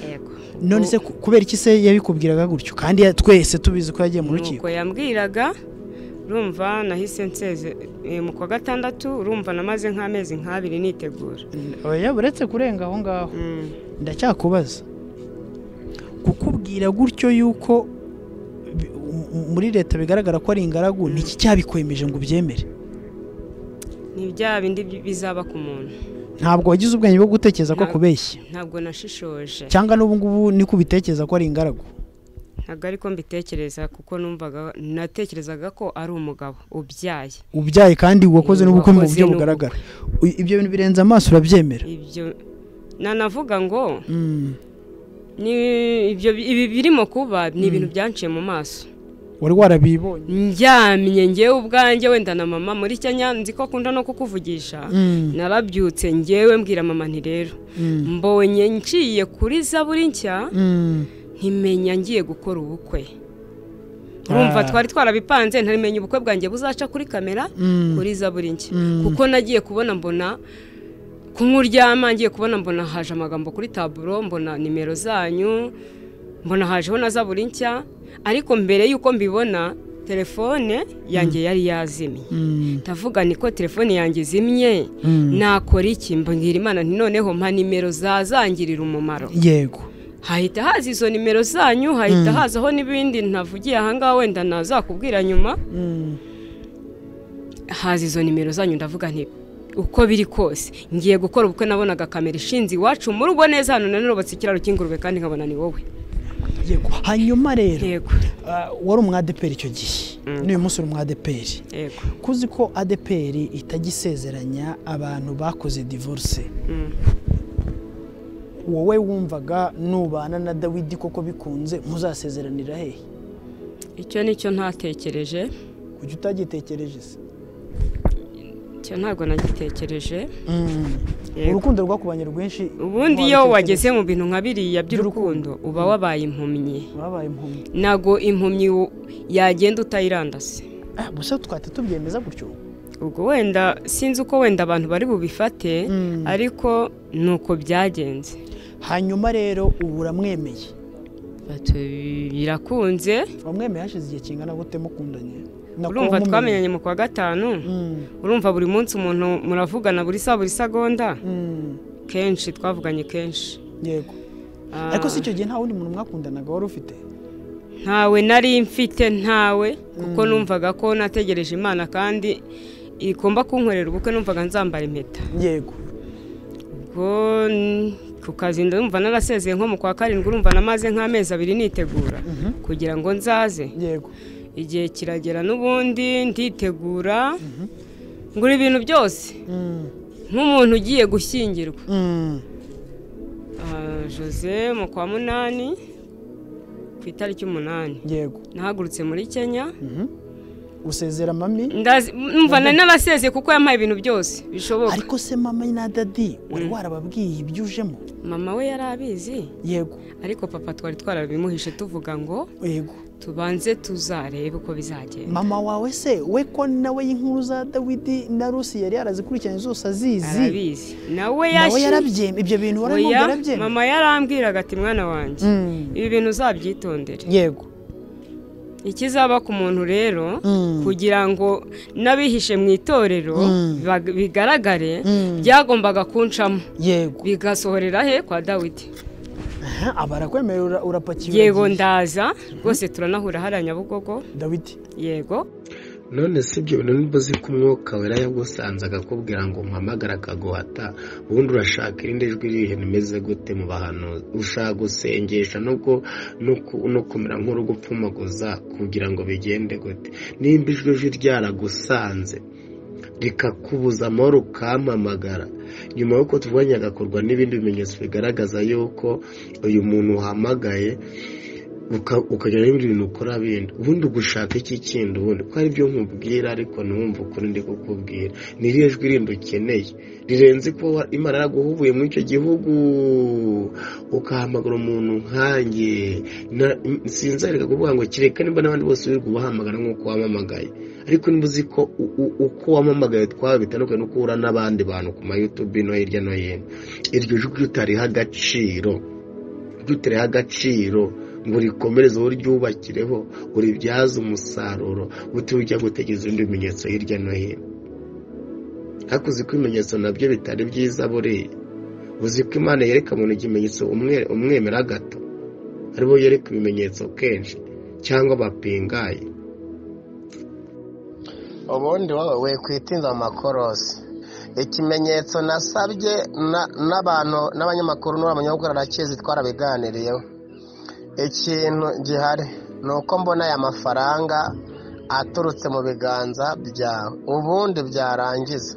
yego
none se ku- kubera iki se yabikubwiraga gutyo kandi ya- twese tubizi ko yagiye mu rukiko
nuko yambwiraga urumva nahise nseze eh, mu kwa gatandatu urumva namaze nk'amezi nk'abiri nitegura
oya uretse kurenga aho ngaho
Mm.
ndacyakubaza kukubwira gutyo yuko bi- mu- mu- muri leta bigaragara ko ari ingaragu ni iki cyabikwemeje ngo ubyemere
ni bya bindi bi- bizaba ku muntu
ntabwo wagize ubwenge bwo gutekereza ko
Nta-
kubeshya
ntabwo nashishoje
cyangwa n'ubu ngubu ni kubitekereza ko ari ingaragu
ntabwo ariko mbitekereza kuko numvaga natekerezaga ko ari umugabo ubyaye
ubyaye kandi wakoze n'ubukwe mu
Wakoze
buryo
n'ubukwe.
bugaragara U- ibyo bintu birenze amaso urabyemera
ibyo nanavuga ngo
Mm,
Ni- ibyo ibi birimo kuba ni ibintu byanciye mu maso
wari warabibonye
ndyamye ngewe ubwanjye wenda na mama muri kenya nzi ko akunda no kukuvugisha
Mm.
narabyutse ngewe mbwira mama nti rero mbonye nciye kuri zaburi nshya
Mm.
ntimenya ngiye gukora ubukwe urumva twari twarabipanze ntarimenye ubukwe bwanjye buzaca kuri kamera
Mm.
kuri zaburi nshya
Mm.
kuko nagiye kubona mbona kumwuryama ngiye kubona mbona haje amagambo kuri taburo mbona nimero zanyu mbona hajeho na zaburi nshya ariko mbere y'uko mbibona telefone yanjye yari yazimye
Mm.
ndavuga niko telefone yanjye izimye
Mm.
nakora iki mbwira imana nti noneho mpa nimero zazangirira umumaro
yego
hahita haza izo nimero zanyu hahita hazaho n'ibindi ntavugiye ahangaha wenda nazakubwira nyuma
Mm.
haza izo nimero zanyu ndavuga nti uko biri kose ngiye gukora ubukwe nabonaga kamera ishinze iwacu mu rugo neza hano nanubatse ikiraro cy'ingurube kandi nkabona ni wowe
yego hanyuma rero
yego
ah, wari umwadeperi icyo gihe n'uyu munsi uri umwadeperi
yego
kuzi ko adeperi itajya isezeranya abantu bakoze divorce wowe wumvaga nubana na dawidi koko bikunze muzasezeranira hehe
icyo ni cyo ntatekereje
kuki utagitekereje se
icyo ntabwo nagitekereje Yego.
urukundo rwakubanye rwinshi
ubundi iyo wageze mu bintu nka biriya by'urukundo uba wabaye impumyi
babaye impumyi
ntabwo impumyi u- yagenda utayirandase
Ah, gusa twahita tubyemeza gutyo
ubwo wenda sinzi uko wenda abantu bari bubifate
Mm.
ariko ni uko byagenze
hanyuma rero ubu uramwemeye
Batu- birakunze
wamwemeye hashize igihe kingana gute mukundanye
urumva
Nakuba mumenye.
twamenyanye mu kwa gatanu
Mm,
urumva buri munsi umuntu muravugana buri saa buri segonda
mm,
kenshi twavuganye kenshi
yego
Ah,
ariko si icyo gihe nta wundi muntu mwakundanaga wari ufite
ntawe nari mfite ntawe kuko numvaga ko nategereje imana kandi igomba kunkorera ubukwe numvaga nzambara impeta
yego
ubwo n- ku kazi ndumva narasezeye nko mu kwa karindwi urumva namaze nk'amezi abiri nitegura kugira ngo nzaze
yego
igihe kiragera n'ubundi nditegura ngura ibintu byose
Mm,
nk'umuntu ugiye gushyingirwa
mm,
Ah, jose mu kwa munani ku itariki umunani
yego
nahagurutse muri kenya
usezera mami
Ndazi- mva nari narasezeye kuko yampaye ibintu byose bishoboka
ariko se mama na dadi wari warababwiye ibyo ujemo
mama we yari abizi
yego
ariko papa twari twarabimuhishe tuvuga ngo
yego
tubanze tuzarebe uko bizagenda
mama wawe se we ko nawe y'inkuru za dawidi na rusi yari yarazikurikiranye zose azizi
arabizi nawe
nawe
yashi-
yarabyemye ibyo bintu wari
Oya,
yarabyemye
mama yarambwiraga ati mwana wanjye
Mm,
ibi bintu uzabyitondere
yego
ikizaba ku muntu rero
Mm.
kugira ngo n'abihishe mu itorero
Mm.
bag- bigaragare
Mm.
byagombaga kuncamo
yego
bigasohorera he kwa dawidi
Aha, aba arakwemerera ura- urapakiye
yego
uragiye.
ndaza rwose turanahura hariya nyabugogo
dawidi
yego
none si ibyo bintu nibuzi ko umwuka wera yagusanze akakubwira ngo mpamagara akaguhata ubundi urashaka irindi jwi rihe rimeze gute mu bahanuzi ushaka gusengesha no ku- no ku- no kumera nk'urugupfumaguza kugira ngo bigende gute nimba ijwi jwi ryaragusanze rikakubuza amahoro ukampamagara nyuma y'uko tuvuganye hagakorwa n'ibindi bimenyetso bigaragaza yuko uyu muntu uhamagaye uka- ukagira n'ibindi bintu ukora bindi ubundi ugushaka iki kindi ubundi ko ari byo nkubwira ariko ntiwumve ukuri ndi kukubwira ni iriya jwi rindi ukeneye rirenze kuba wa- imana yaraguhubuye muri icyo gihugu ukahamagara umuntu nkanjye na- sinzareka kuvuga ngo kereka niba n'abandi bose wirirwa ubahamagara nk'uko wamamagaye ariko niba uzi ko u- u- uko wamamagaye twaba bitandukanye n'uko uhura n'abandi bantu ku mayutubi no hirya no hino iryo jwi utariha agaciro ryutereho agaciro ngo urikomereze wowe uryubakireho uribyaze umusaruro utiriwe ujya gutegereza ibindi bimenyetso hirya no hino hakuze ko ibimenyetso nabyo bitari byiza buriya uzi ko imana yereka umuntu ikimenyetso umwe- umwemera gato aribo yereka ibimenyetso kenshi cyangwa bapingaye
ubundi wowe wikwitinza mu makorosi ikimenyetso nasabye na- n'abantu n'abanyamakuru n'abanyamaguru arakizi twarabiganiriyeho ikintu gihari ni uko mbona aya mafaranga aturutse mu biganza byawe ubundi byarangiza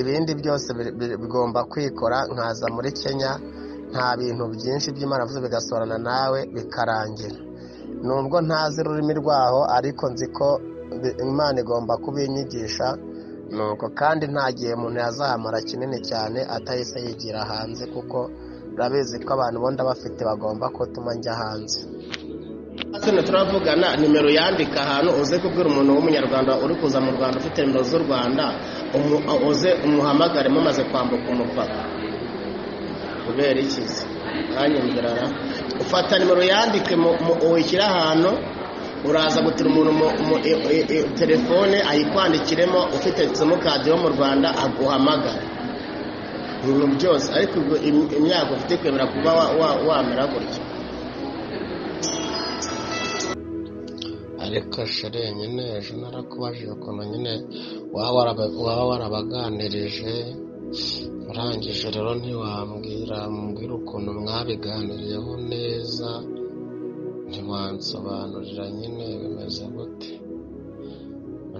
ibindi byose biri- biri- bigomba kwikora nkaza muri kenya nta bintu byinshi by'imana avuze bigasorana nawe bikarangira nubwo ntazi ururimi rwaho ariko nzi ko bi- imana igomba kubinyigisha nuko kandi nta gihe umuntu yazahamara kinini cyane atahise yigira hanze kuko urabizi ko abantu bonda bafite bagomba kutuma njya hanze hano turavugana nimero yandika ahantu uze kubwira umuntu w'umunyarwanda uri kuza mu rwanda ufite nimero z'u rwanda umu- uze umuhamagare mumaze kwambuka umupaka kubera iki se mwanyumvirara ufata nimero yandike mu- mu- uyishyire ahantu uraza gutira umuntu mu- mu- i- i- i- telefone ayikwandikiremo ufite simukadi yo mu rwanda aguhamagara ibintu byose ariko ubwo im- imyaka ufite kwemera kuba wa- wa- wamera gutya ariko shere nyine ejo narakubajije ukuntu nyine waba waraba- waba warabaganirije urangije rero ntiwambwira mbwira ukuntu mwabiganiriyeho neza ntiwansobanurira nyine bimeze gute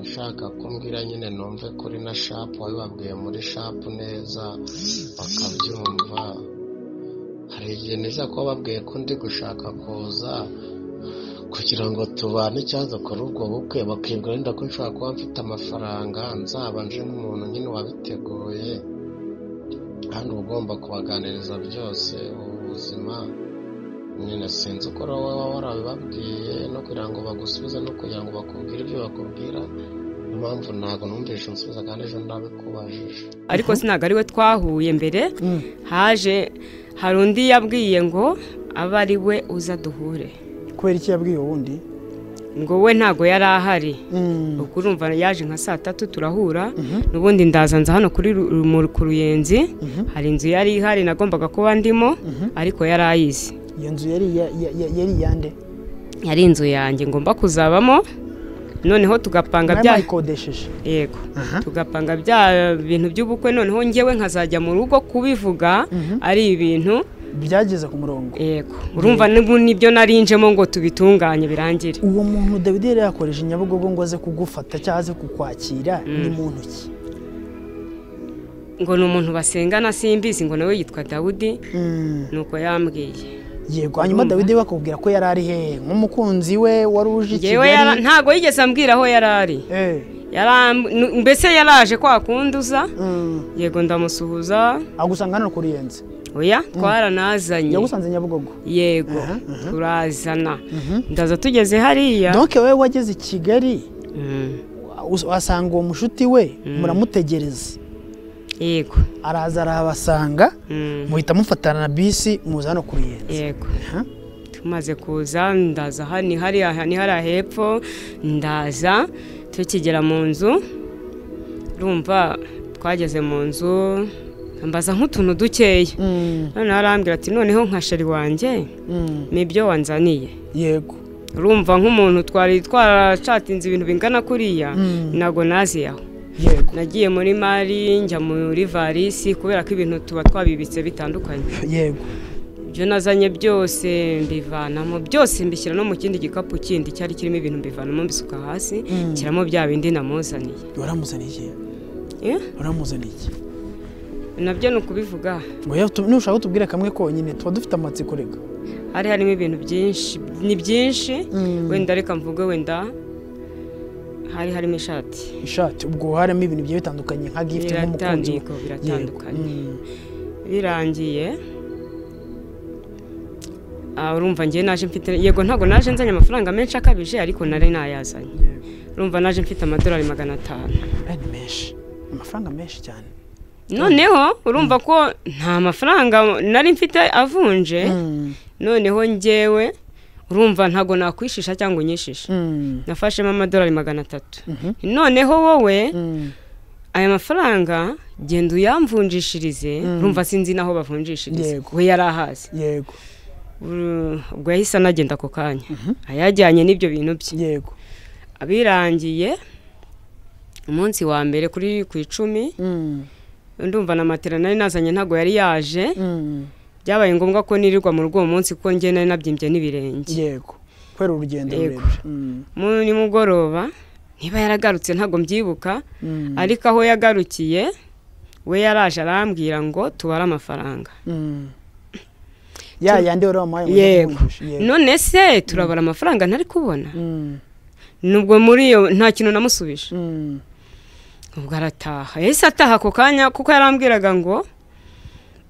nshaka kumbwira nyine numve kuri na shapu wabibabwiye muri shapu neza bakabyumva hari igihe niza kuba babwiye ko ndi gushaka kuza kugira ngo tubane ikibazo kuri ubwo bukwe bakibwira wenda ko nshobora kuba mfite amafaranga nzaba nje nk'umuntu nyine wabiteguye kandi uba ugomba kubaganiriza byose ubu buzima nyine sinzi uko rero wowe waba warabibabwiye no kugira ngo bagusubize no kugira ngo bakubwire ibyo bakubwira niyo mpamvu ntabwo numvise unsubiza kandi ejo ndabikubajije
ariko sinaga ariwe twahuye mbere
Mm.
haje hari undi yabwiye ngo abe ari we uza duhure
kubera iki yabwiye uwundi
ngo we ntago yari ahari
Mm.
ubwo urumva yaje nka saa tatu turahura n'ubundi ndazanza hano kuri Ru- Ru- mu- ku ruyenzi hari inzu yari ihari nagombaga kuba ndimo ariko yari ayizi
iyo nzu yari iya- iya- iya- yari iyande
yari inzu yanjye ngomba kuzabamo noneho tugapanga
nayo
bya
bayikodesheje
yego tugapanga bya bintu by'ubukwe noneho ngewe nkazajya mu rugo kubivuga ari ibintu
byageze ku murongo
yego urumva n'ubu nibyo narinjemo ngo tubitunganye birangire
uwo muntu David yari yakoresha Nyabugogo ngo aze kugufata cyangwa aze kukwakira ni muntu ki
ngo ni umuntu basengana simbizi ngo nawe yitwa dawudi nuko yambwiye
yego hanyuma David bakubwira ko yari ari hehe nk'umukunzi we wari uje i
Njyewe yara-
Kigali
ntago yigeze ambwira aho yari ari
Eh,
Yaram- nu- mbese yaraje kwa kunduza
mm.
yego ndamusuhuza
agusanga hano ku ruyenzi
oya twaranazanye
yagusanze Nyabugogo
yego turazana ndaza tugeze hariya
donke wowe wageze i Kigali
Mm,
us- wasanga uwo mushuti we muramutegereza
yego
araza arabasanga
Mm,
muhita mufatana na bisi muza hano ku ruyenzi
yego
Aha.
tumaze kuza ndaza aha ni hariya ni hariya hepfo ndaza tukigera mu nzu urumva twageze mu nzu mbaza nk'utuntu dukeya
Mm,
noneho arambwira ati noneho nka sheri wanjye
mm,
ni ibyo wanzaniye
yego
urumva nk'umuntu twari twaracatinze ibintu bingana kuriya ntabwo nazi aho
yego
nagiye muri mari njya muri varisi kubera ko ibintu tuba twabibitse bitandukanye
yego
ibyo nazanye byose mbivanamo byose mbishyira no mu kindi gikapu kindi cyari kirimo ibintu mbivanamo mbisuka hasi nshyiramo bya bindi namuzaniye
waramuzaniye iki
Eh,
waramuzaniye iki
nabyo ni ukubivuga
Oya, tu- nushaka kutubwira kamwe konyine tuba dufite amatsiko rega
hari harimo ibintu byinshi ni byinshi wenda reka mvuge wenda hari harimo ishati
ishati ubwo harimo ibintu bigiye bitandukanye nka gifuti nk'umukunzi
biratandika biratandukanye birangiye ah, urumva ngewe naje mfite yego ntabwo naje nzanye amafaranga menshi akabije ariko nari nayazanye urumva naje mfite amadolari magana atanu
ni menshi amafaranga menshi cyane
noneho urumva ko nta mafaranga nari mfite avunje noneho ngewe urumva ntabwo nakwishisha cyangwa unyishisha
Mm,
nafashemo amadolari magana atatu noneho wowe
mm,
aya mafaranga genda uyamvunjishirize urumva sinzi n'aho bavunjishiriza
Yego.
we yari ahazi
yego
Uru- ubwo yahise anagenda ako kanya ayajyanye n'ibyo bintu bye
yego
abirangiye umunsi wa mbere kuri ku icumi
Mm,
ndumva na matera nari nazanye ntabwo yari yaje
mm,
byabaye ngombwa ko nirirwa mu rugo uwo munsi kuko njye nari nabyimbye n'ibirenge
yego kubera urugendo
Yego.
rurerure Mm,
mu nimugoroba niba yaragarutse ntabwo mbyibuka
mm,
ariko aho yagarukiye we yaraje arambwira ngo tubare amafaranga
mm, ya yandi wari wamuhaye ngo ujye
yego
kumwumvisha. yego
none se turabara amafaranga ntari kubona nubwo muri iyo nta kintu namusubije
Mm.
ubwo arataha yahise ataha ako kanya kuko yarambwiraga ngo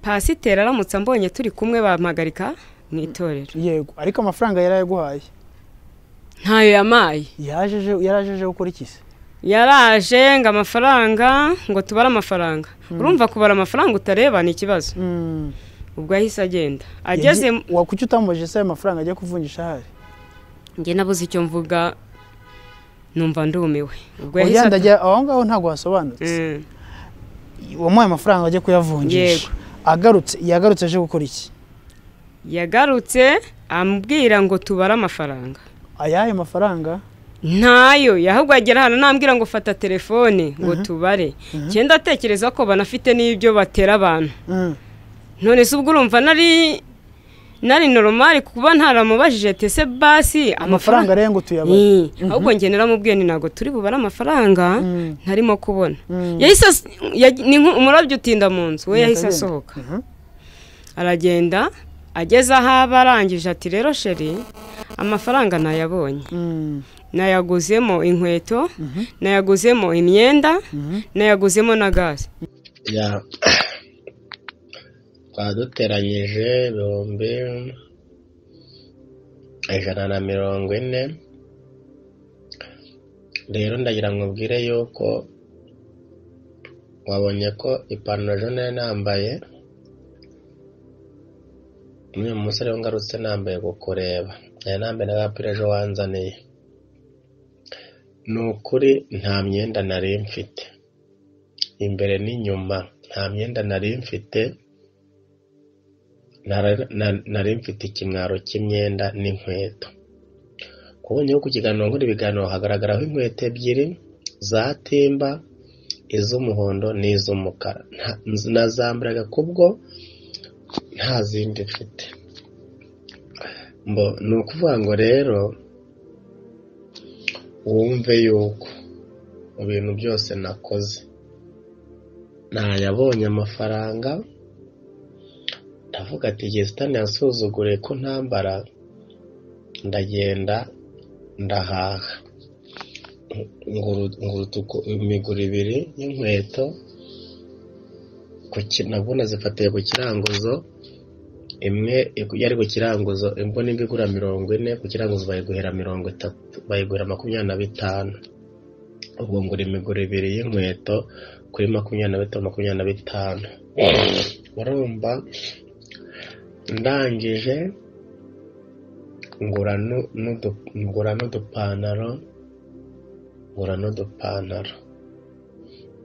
pasiteri aramutse ambonye turi kumwe bampagarika mu itorero
yego ariko amafaranga yari ayaguhaye
ntayo yamaye
yajeje yarajeje gukora iki se
yaraje ngo amafaranga ngo tubare amafaranga urumva kubara amafaranga utareba ni ikibazo
Mm.
ubwo yahise agenda ageze
Yagiye- wa kuki utamubajije se ayo mafaranga ajya kuvunjisha ahari
njye nabuze icyo mvuga numva ndumiwe ubwo yahise ata-
wagenda ajya aho ngaho ntabwo hasobanutse
Mm.
wamuhaye amafaranga ajya kuyavunjisha
Yego.
agarutse yagarutse aje gukora iki
yagarutse ambwira ngo tubare amafaranga
ayahe mafaranga
ntayo ahubwo agera hano nambwira ngo fata telefone ngo tubare cyenda atekereza ko banafite n'ibyo batera abantu
Mm.
none se ubwo urumva nari nari normal kuba ntaramubajije tese basi
amafaranga
amafaranga
rero ngo tuyabone
Eh, ahubwo njye naramubwiye ni ntabwo turi bubare amafaranga
Mm.
ntarimo kubona
Mm.
yahise as- yag- ni nk'umurabyo utinda mu nzu we
Nuko
yahise
agenda.
asohoka
Mhm.
aragenda ageze aho aba arangije ati rero sheri amafaranga nayabonye
Mm.
nayaguzemo inkweto nayaguzemo imyenda nayaguzemo na gaze
ya twaduteranyije ibihumbi ijana na mirongo ine rero ndagira ngo ubwire yuko wabonye ko ipantaro ejo nari nambaye n'uyu musore we ngarutse nambaye kukureba nari nambaye n'agapira ejo wanzaniye ni ukuri nta myenda nari mfite imbere n'inyuma nta myenda nari mfite Nara- na- nari mfite ikimwaro cy'imyenda n'inkweto kubonye ko ku kiganiro nkora ibiganiro hagaragaraho inkweto ebyiri za timba iz'umuhondo n'iz'umukara Nta- nz- nazambaraga kubwo nta zindi mfite Mbo, ni ukuvuga ngo rero wumve yuko mu bintu byose nakoze ntayabonye amafaranga ndavuga ati igihe sitani yansuzuguriye ko ntambara ndagenda ndahaha nguruta imiguru ibiri y'inkweto ku ki- nabwo nazifatiye ku kiranguzo imwe yari ku kiranguzo imbona imwe igura mirongo ine ku kiranguzo bayiguhera mirongo itatu bayiguhera makumyabiri na bitanu ubwo ngura imiguru ibiri y'inkweto kuri makumyabiri na bitanu makumyabiri na bitanu urumva ndangije ngura nu- n'udu- ngura n'udupantaro ngura n'udupantaro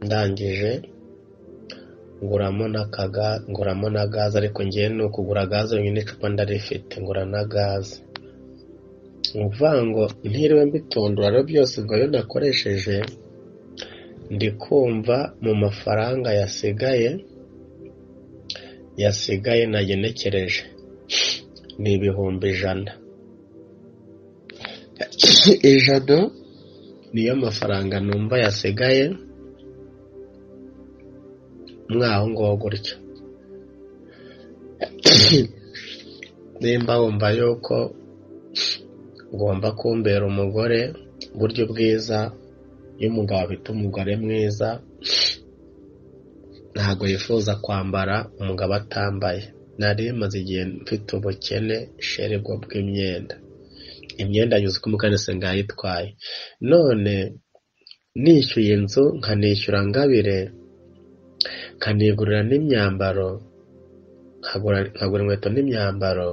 ndangije nguramo na kaga nguramo na gaze ariko ngewe ni ukugura gaze yonyine icupa ndarifite ngura na gaze ni ukuvuga ngo ntiriwe mbitondora rero byose ngo iyo nakoresheje ndi kumva mu mafaranga yasigaye yasigaye nagenekereje ni ibihumbi ijana ijana niyo mafaranga numva yasigaye mwaho ngaho gutyo nimba wumva yuko ugomba kumbera umugore buryo bwiza iyo umugabo afite umugore mwiza ntabwo yifuza kwambara umugabo atambaye nari maze igihe mfite ubukene sheri bwo bw'imyenda imyenda yuzuye uko umukanisi ngayitwaye none nishyuye inzu nkanishyura ngabire nkanigurira n'imyambaro nkagura nkagura inkweto n'imyambaro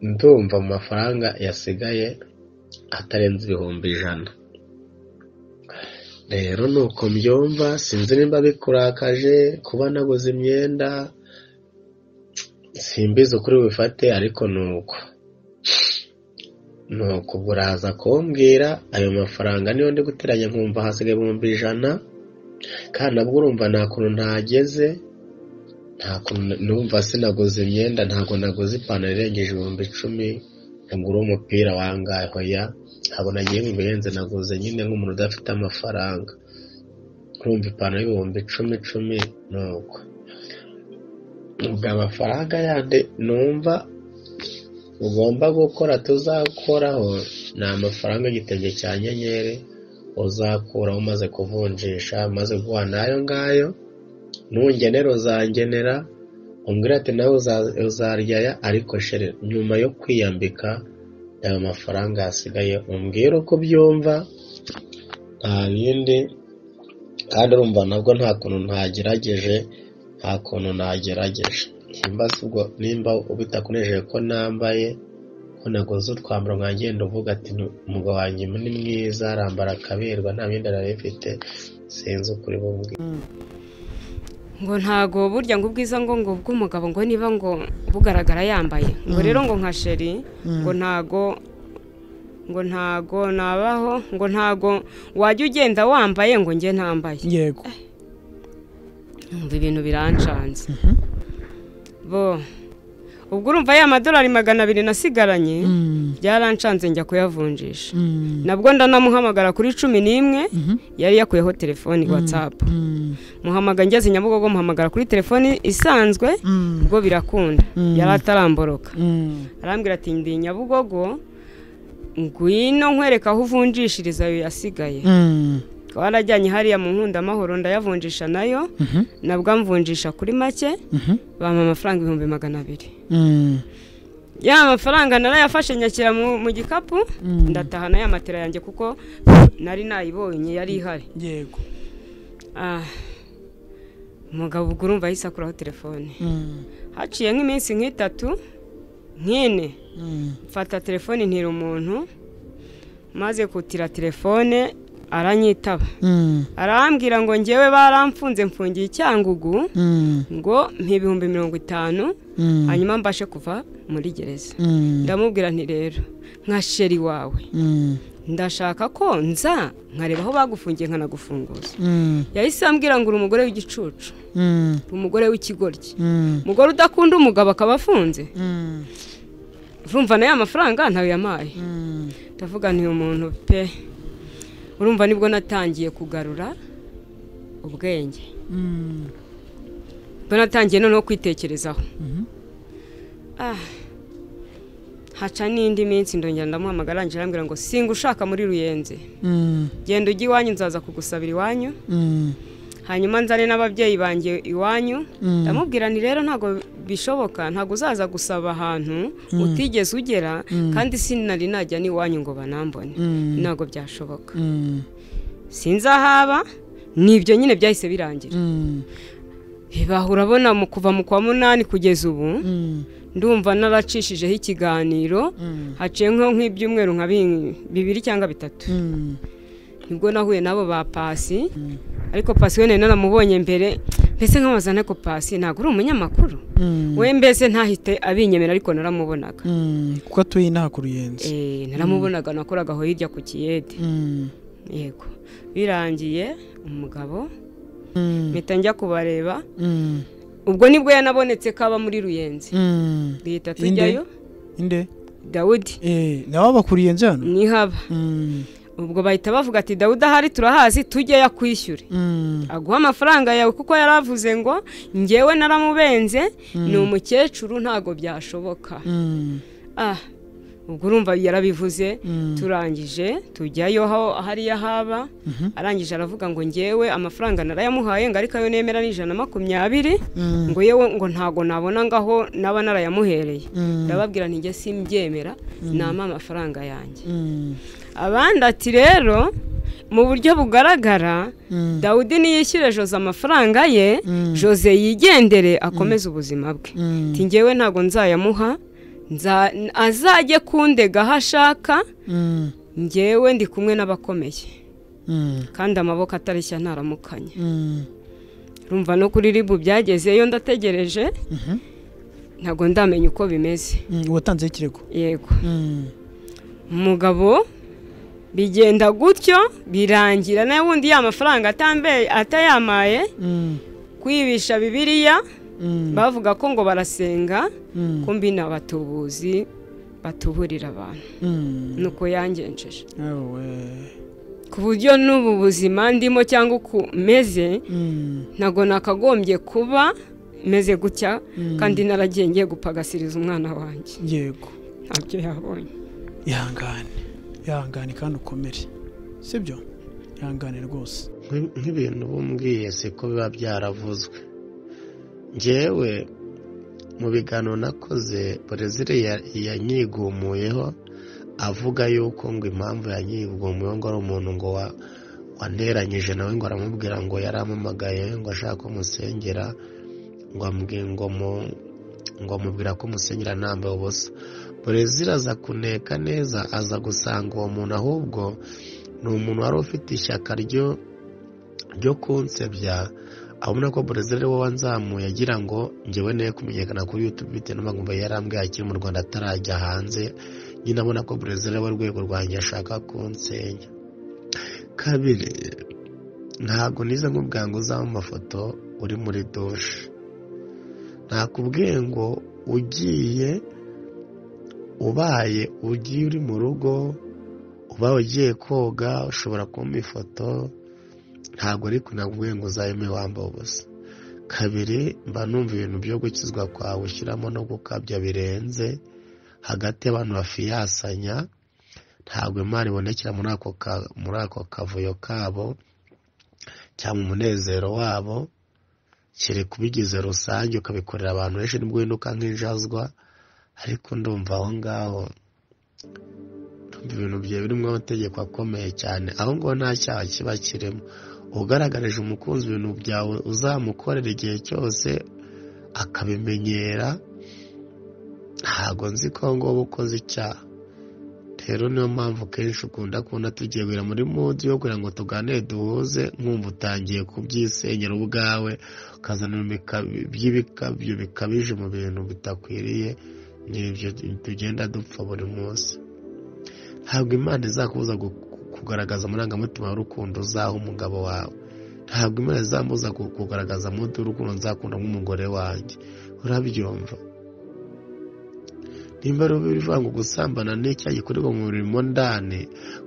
ndumva mu mafaranga yasigaye atarenze ibihumbi ijana rero ni uko mbyumva sinzi nimba bikurakaje kuba naguze imyenda simbizi ukuri bifate ariko ni uko ni uko ubwo uraza kumbwira ayo mafaranga niyo ndi guteranya nkumva hasigaye ibihumbi ijana kandi nabwo urumva nta kuntu ntageze nta kuntu numva sinaguze imyenda ntabwo naguze ipantaro irengeje ibihumbi icumi ngura umupira wangahe hoya ntabwo nagiye mu bihenze naguze nyine nk'umuntu udafite amafaranga nkumva ipantaro y'ibihumbi icumi icumi ni uko ubwo amafaranga yandi numva ugomba gukora tuzakoraho ni amafaranga igitenge cya nyenyeri uzakuraho umaze kuvunjisha maze guha n'ayo ngayo nungenera uzangenera umbwira ati nawe uza- uzarya aya ariko shere nyuma yo kwiyambika ayo mafaranga yasigaye umbwire uko ubyumva nta bindi kandi urumva nabwo nta kuntu ntagerageje nta kuntu nagerageje nimba si ubwo nimba bitakonejeje ko nambaye ko naguze utwambaro nkagenda uvuga ati "Nu- umugabo wanjye ni mwiza arambara akaberwa nta bindi nari mfite sinzi ukuri bumwe
ngo ntago burya ngo ubwiza ngo ngo bw'umugabo ngo niba ngo bugaragara yambaye ngo rero ngo nka sheri ngo ntago ngo ntago nabaho ngo ntago wajya ugenda wambaye ngo njye ntambaye
yego
umva ibintu birancanze bo ubwo urumva ya madolari magana abiri nasigaranye
Mm,
byarancanze njya kuyavunjisha
mm,
nabwo ndanamuhamagara kuri cumi n'imwe
mhm,
yari yakuyeho telefoni watsapu
mm,
muhamagara ngeze nyabugogo muhamagara kuri telefoni isanzwe
mm,
ubwo birakunda
Mm.
yari ataramboroka
mm,
arambwira ati ndi nyabugogo ngwino nkwereka aho uvunjishiriza ayo yasigaye
mm,
warajyanye hariya mu nkundamahoro ndayavunjisha nayo
mhm,
nabwo amvunjisha kuri make
mhm,
bampa amafaranga ibihumbi magana abiri
mm,
ya mafaranga narayafashe nyakira mu, mu gikapu
Mm.
ndataha na ya matera yanjye kuko nari nayibonye yari ihari
yego
Ah, umugabo ubwo urumva yahise akuraho telefone
mm,
haciye nk'iminsi nk'itatu nk'ine
mm,
mfata telefone ntira umuntu maze kutira telefone aranyitaba
mm,
arambwira ngo ngewe baramfunze mfungiye icyangugu
mm,
ngo mpa ibihumbi mirongo itanu
mm,
hanyuma mbashe kuva muri gereza
mm,
ndamubwira nti rero nka sheri wawe
mm,
ndashaka ko nza nkareba aho bagufungiye nkanagufunguza
mm,
yahise ambwira ngo uri umugore w'igicucu
mm,
uri umugore w'ikigoryi
mm,
umugore udakunda umugabo akaba afunze
mm,
urumva nayo amafaranga ntawe yamaye
mm,
ndavuga nti uyu muntu pe urumva nibwo natangiye kugarura ubwenge
mm,
mbona natangiye noneho kwitekerezaho Ah, haca n'indi minsi ndongera ndamuhamagara arangije arambwira ngo singa ushaka muri ruyenze
mm,
genda ujya iwanyu nzaza kugusabira iwanyu
mm,
hanyuma nzane n'ababyeyi banjye iwanyu
Mm.
ndamubwira nti rero ntabwo bishoboka ntabwo uzaza gusaba ahantu utigeze ugera kandi sinari najya n'iwanyu ngo banambone
Mm.
ntabwo byashoboka
mm,
sinzahaba nibyo nyine byahise birangira
mm,
bibaha urabona mu kuva mu kwa munani kugeza ubu
mm,
ndumva naracishijeho ikiganiro
Mm.
haciye nko nk'ibyumweru nka bi- bibiri cyangwa bitatu
mm,
nibwo nahuye n'abo ba pasi ariko pasi we nari naramubonye mbere mbese nk'amazana ko pasi ntabwo uri umunyamakuru
mm,
we mbese ntahite abinyemera ariko naramubonaga
mm, kuko atuye inaha ku ruyenzi
Eh, naramubonaga nakoragaho hirya ku kiyede
Mm,
yego birangiye umugabo
mm,
mpita njya kubareba
mm,
ubwo nibwo yanabonetse kaba muri ruyenzi
mm.
duhita
Inde?
tujyayo
inde
dawudi
eh nawe abakuriye enzi hano
nihaba
Mm,
ubwo bahita bavuga ati dawudi ahari turahazi tujyeyo akwishyure
mm,
aguha amafaranga yawe kuko yaravuze ngo ngewe naramubenze ni umukecuru ntago byashoboka
mm,
ah ubwo urumva yarabivuze
Mm.
turangije tujyayo aho hariya haba arangije aravuga ngo ngewe amafaranga narayamuhaye ngo ariko ayo nemera ni ijana na makumyabiri
mm,
ngo yewe ngo ntago nabona ngaho naba narayamuhereye
Mm.
ndababwira nti njye simbyemera nama amafaranga yanjye
mm,
abandi ati rero mu buryo bugaragara
mm,
dawudi niyishyure jose amafaranga ye
Mm.
jose yigendere akomeze ubuzima bwe
Mm.
ati ngewe ntabwo nzayamuha nza- azajye kundega aho ashaka
mm,
ngewe ndi kumwe n'abakomeye
mm,
kandi amaboko atareshya ntaramukanya
mm,
rumva no kuri ribu byagezeyo ndategereje ntabwo ndamenya uko bimeze
mm, watanzeho ikirego
yego
Mm,
umugabo bigenda gutyo birangira nawe wundi ya mafaranga atambe- atayamaye
mm,
kwibisha bibiliya
mm,
bavuga ko ngo barasenga
mm,
ko mbi ni abatubuzi batuburira abantu
mm.
nuko yangenjeje
Ewe.
ku buryo n'ubu buzima ndimo cyangwa uko meze
Mm,
ntabwo nakagombye kuba meze gutya kandi naragiye ngiye gupagasiriza umwana wanjye
yego
ntabyo yabonye
ihangane ihangane kandi ukomere sibyo ihangane rwose
nk'i- nk'ibintu bumbwiye siko biba byaravuzwe njyewe mu biganiro nakoze perezida ya- yanyigumuyeho avuga yuko ngo impamvu yanyigumuyeho ngo ari umuntu ngo wa- waneranyije nawe ngo aramubwira ngo yarampamagaye ngo ashaka ko musengera ngo ambwi- ngo mu- ngo amubwira ko musengera ntambaye ubusa perezida aza kuneka neza aza gusanga uwo muntu ahubwo ni umuntu wari ufite ishyaka ryo ryo kunsebya abona ko perezida ari we wanzamuye agira ngo ngewe nawe kumenyekana kuri yutube bitewe n'amagambo yari arambwiye akiri mu rwanda atarajya hanze nyine abona ko perezida ari we rwego rwanjye ashaka kunsenya kabiri ntabwo nize nk'ubwa ngo uzaba mu mafoto uri muri dushe ntakubwiye ngo ugiye ubaye ugiye uri mu rugo ubaye ugiye koga ushobora kumpa ifoto ntabwo ari kunakubwiye ngo uzayime wambaye ubusa kabiri mba numva ibintu byo gukizwa kwawe ushyiramo no gukabya birenze hagati y'abantu bafiyasanya ntabwo imana ibonekera muri ako ka- muri ako kavuyo kabo cyangwa umunezero wabo kereka ubigize rusange ukabikorera abantu benshi nibwo winduka nk'injazwa ariko ndumva aho ngaho ndumva ibintu bye birimo amategeko akomeye cyane aho ngaho nta cyaha kiba kirimo ugaragarije umukunzi ibintu byawe uzamukorera igihe cyose akabimenyera ntabwo nzi ko aho ngaho uba ukoze icyaha rero niyo mpamvu kenshi ukunda kubona tugiye guhera muri mudi yo kugira ngo tuganire duhuze nkumva utangiye kubyisenyera ubwawe ukazana ibika- by'ibikabyo bikabije mu bintu bitakwiriye n'ibyo tugenda dupfa buri munsi ntabwo imana izakubuza gu- kugaragaza amarangamutima y'urukundo uzaha umugabo wawe ntabwo imana izamubuza ku- kugaragaza mudu w'urukundo nzakunda nk'umugore wanjye urabyumva nimba rero bivuga ngo gusambana ni icyaha gikorerwa mu mubiri mo ndani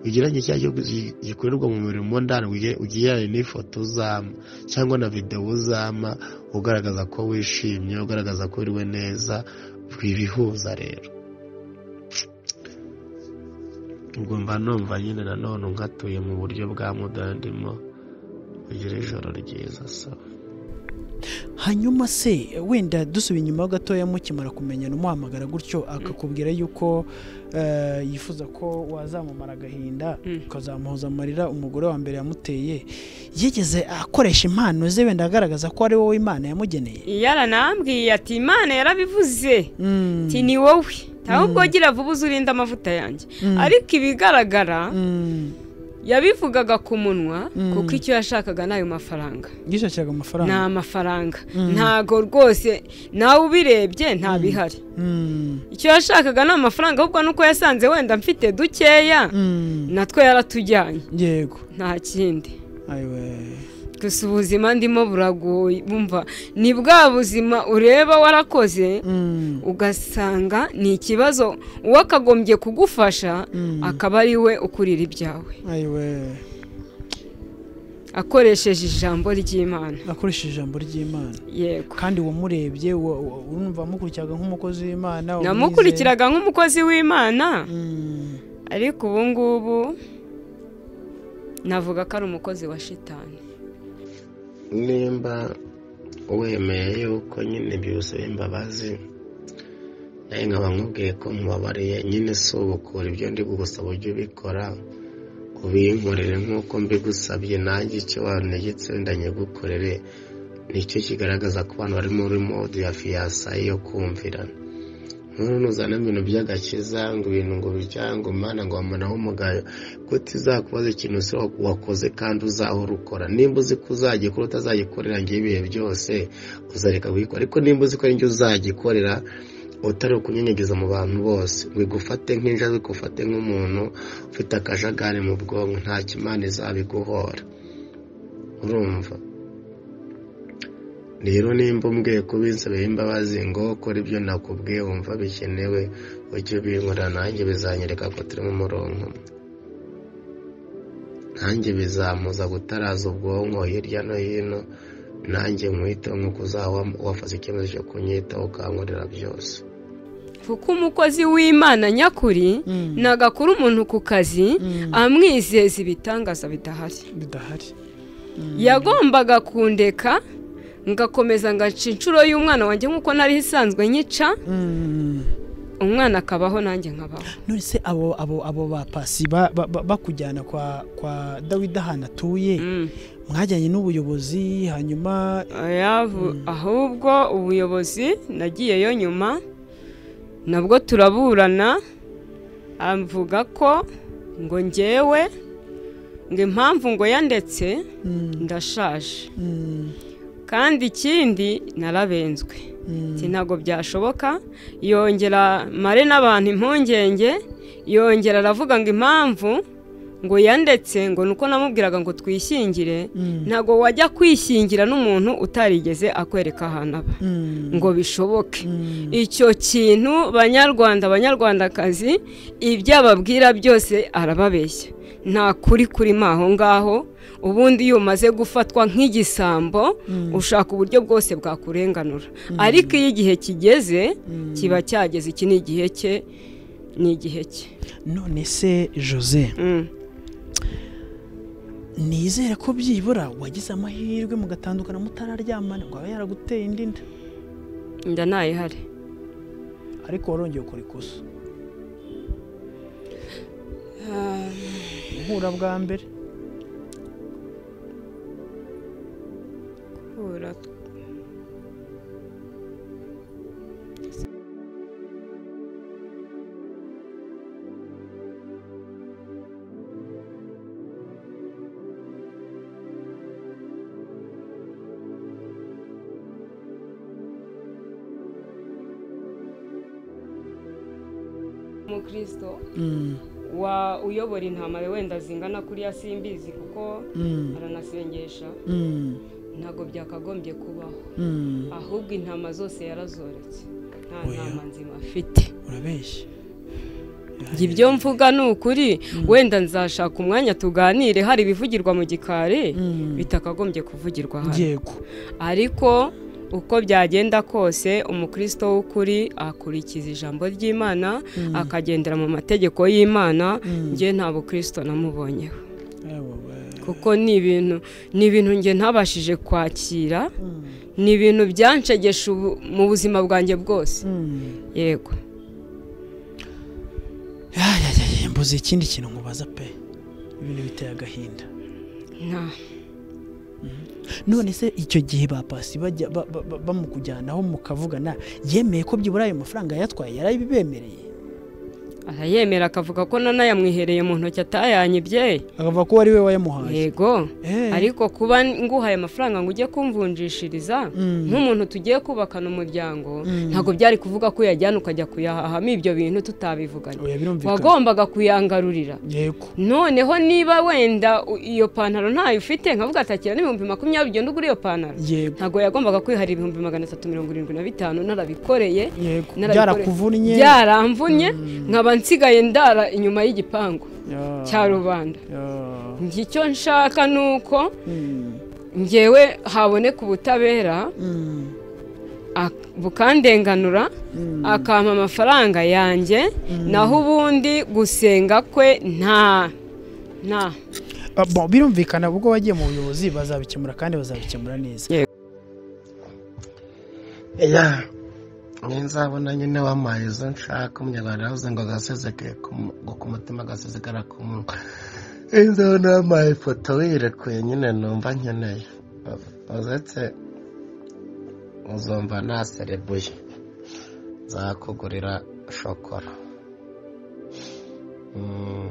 ugereranye icyaha gi- gikorerwa mu mubiri mo ndani uge- ugereranye n'ifoto uzama cyangwa na videwo uzama ugaragaza ko wishimye ugaragaza ko wiriwe neza bibihuza rero ubwo mba numva nyine nanone nkatuye mu buryo bwa mudandimo ugire ijoro ryiza sawa
hanyuma se wenda dusubiye inyuma gatoya mukimara kumenyana umuhamagara gutyo akakubwira yuko eh, yifuza ko wazamumara agahinda ukazamuhoza amarira umugore wa mbere yamuteye yigeze akoresha impano ze wenda agaragaza ko ari wowe imana yamugeneye
yaranambwiye ati imana yarabivuze
Mm,
ati ni wowe ntabwo gira vuba uzi urinde amavuta yanjye ariko ibigaragara
mm,
yabivugaga ku munwa
Mm.
kuko icyo yashakaga ni ayo mafaranga
yishakiraga amafaranga
ni amafaranga ntago rwose nawe ubirebye nta bihari
Mm,
icyo yashakaga ni amafaranga ahubwo nuko yasanze wenda mfite dukeya
mm,
natwo yaratujyanye
yego
nta kindi
ayiwe
gusa ubuzima ndimo buragoye bumva ni bwa buzima ureba warakoze
Mm,
ugasanga ni ikibazo uwo akagombye kugufasha akaba ari we ukurira ibyawe
ayiwe
akoresheje ijambo ry'imana
akoresheje ijambo ry'imana
yego
kandi wamurebye wa- wa- urumva wamukurikizaga nk'umukozi w'imana wamwizeye.
namukurikiraga nk'umukozi w'imana
Mm.
ariko ubu ngubu navuga ko ari umukozi wa shitani
nimba wemeye yuko nyine byuzuye imbabazi nawe nkaba nkubwiye ko mubabariye nyine si ubukura ibyo ndi kugusaba ujye ubikora ubinkorere nk'uko mbigusabye nanjye icyo wantegetse wenda nyigukorere nicyo kigaragaza ko abantu bari muri mode ya fiyasaye yo kumvirana nkuru nuzana ibintu by'agakiza ngo ibintu ngo bijyange umwana ngo wamunaho umugayo kutizakubaza ikintu se wa- wakoze kandi uzahora ukora nimba uzi ko uzagikora utazagikorera ngewe ibihe byose uzareka kugikora ariko nimba uzi ko ari njye uzagikorera utari ukunyenyegeza mu bantu bose ngo igufate nk'injangwe igufate nk'umuntu ufite akajagari mu bwonko nta kimana izabiguhora urumva rero nimba umbwiye kubinsabira imbabazi ngo kora ibyo nakubwiye wumva bikenewe ujye ubinkorera nanjye bizanyereka ko turi mu murongo umwe nanjye bizamuza gutaraza ubwonko hirya no hino nanjye nkwiteho nk'uko uzaba wafashe icyemezo cyo kunyitaho ukankorera byose
kuko umukozi w'imana nyakuri ntagakura umuntu ku kazi amwizeza ibitangaza bidahari
bidahari
yagombaga kundeka ngakomeza ngaca inshuro y'umwana wanjye nk'uko nari isanzwe nyica umwana akabaho nanjye nkabaho
none se abo abo abo bapasi ba- ba- ba- bakujyana kwa kwa dawidi ahantu atuye mwajyanye n'ubuyobozi hanyuma
Ayavu- ahubwo ubuyobozi nagiyeyo nyuma nabwo turaburana avuga ko ngo ngewe ngo impamvu ngo yandetse ndashaje
mm,
kandi ikindi narabenzwe Ati, ntabwo byashoboka yongera mare n'abantu impungenge yongera aravuga ngo impamvu ngo yandetse ngo nuko namubwiraga ngo twishyingire ntabwo wajya kwishyingira n'umuntu utarigeze akwereka ahantu aba
mm,
ngo bishoboke icyo kintu banyarwanda banyarwandakazi ibyo ababwira byose arababeshya nta kuri kurimo aho ngaho ubundi iyo umaze gufatwa nk'igisambo ushaka uburyo bwose bwakurenganura ariko iyo igihe kigeze kiba cyageze iki ni igihe cye ni igihe cye
none se jose
Mm.
nizere ko byibura wagize amahirwe mugatandukana mutararyamana ngo abe yaraguteye indi nda
inda ntayihari
ariko warongeye ukora ikosa guhura bwa mbere
umukristo
Mm,
wa uyobora intama wenda zingana kuriya simbizi kuko
mm,
aranasengesha
mm,
ntabwo byakagombye kubaho
mm.
ahubwo intama zose yarazoretse nta
Oya.
ntama nzima afite
urabeshya
njye ibyo mvuga ni ukuri wenda nzashaka umwanya tuganire hari ibivugirwa mu gikari bitakagombye kuvugirwa hano
yego
ariko uko byagenda kose umukristo w'ukuri akurikiza ijambo ry'imana akagendera mu mategeko y'imana njye nta bukristo namubonyeho kuko ni ibintu ni ibintu njye ntabashije kwakira ni ibintu byanshegesha ubu mu buzima bwanjye bwose yego
mbuze ikindi kintu nkubaza pe ibintu biteye agahinda
nta
none se icyo gihe ba pasi bajya ba- ba- ba- bamukujyanaho mukavugana yemeye ko byibura ayo mafaranga yatwaye yarabibemereye
arayemera akavuga ko nanayamwihereye mu ntoki atayanyibye
akavuga ko uwo ari we wayamuhaye
yego
Eh.
ariko kuba nguhaye amafaranga ngo ujye kumvunjishiriza
Mm.
nk'umuntu tugiye kubakana umuryango ntabwo byari kuvuga ko uyajyana ukajya kuyahahamo ibyo bintu tutabivuganye
oya birumvikana
wagombaga kuyangarurira
yego
noneho niba wenda u- iyo pantaro ntayo ufite nkavuga atakira n'ibihumbi makumyabiri ugenda ugura iyo pantaro
yego
ntabwo yagombaga kwiharira ibihumbi magana atatu mirongo irindwi na bitanu narabikoreye
yego
narabikore-
byarakuvunnye
byaramvunye nkaba nsigaye ndara inyuma y'igipangu
Ya,
cya rubanda
ya.
njye icyo nshaka ni uko
Mm,
ngewe haboneka ubutabera
mm,
ak- bukandenganura akampa amafaranga yanjye naho ubundi gusenga kwe nta nta
Ah, bon, birumvikana ubwo wagiye mu buyobozi bazabikemura kandi bazabikemura neza
iya nzabona nyine wampaye izo nshaka umunyarwanda yaravuze ngo agasezeke ku mutima agasezekara ku munwa nzabona wampaye ifoto wirekuye nyine numva nkeneye uzetse uzumva naserebuye nzakugurira shokora Mm.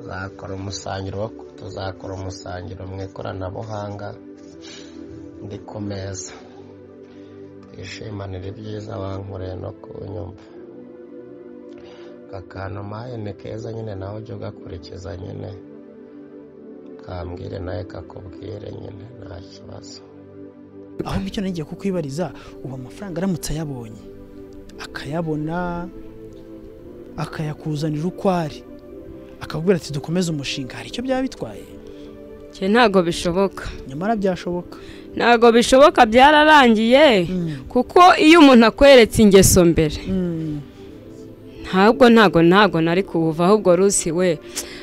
zakora umusangiro wo tuzakora umusangiro mu ikoranabuhanga ndi ku meza twishimanire ibyiza wankoreye no kunyumva aka kantu mpaye ni keza nyine nawe ujye ugakurikiza nyine kambwire nawe kakubwire nyine nta kibazo
ahubwo icyo nagiye kukwibariza ubu amafaranga aramutse ayabonye akayabona akayakuzanira uko ari akakubwira ati dukomeze umushinga hari icyo byaba bitwaye
Njye ntabwo bishoboka
nyamara byashoboka
ntabwo bishoboka byararangiye
Mm.
kuko iyo umuntu akweretse ingeso mbere
Mm.
ntabwo ntabwo ntabwo nari kuwuva ahubwo rusi we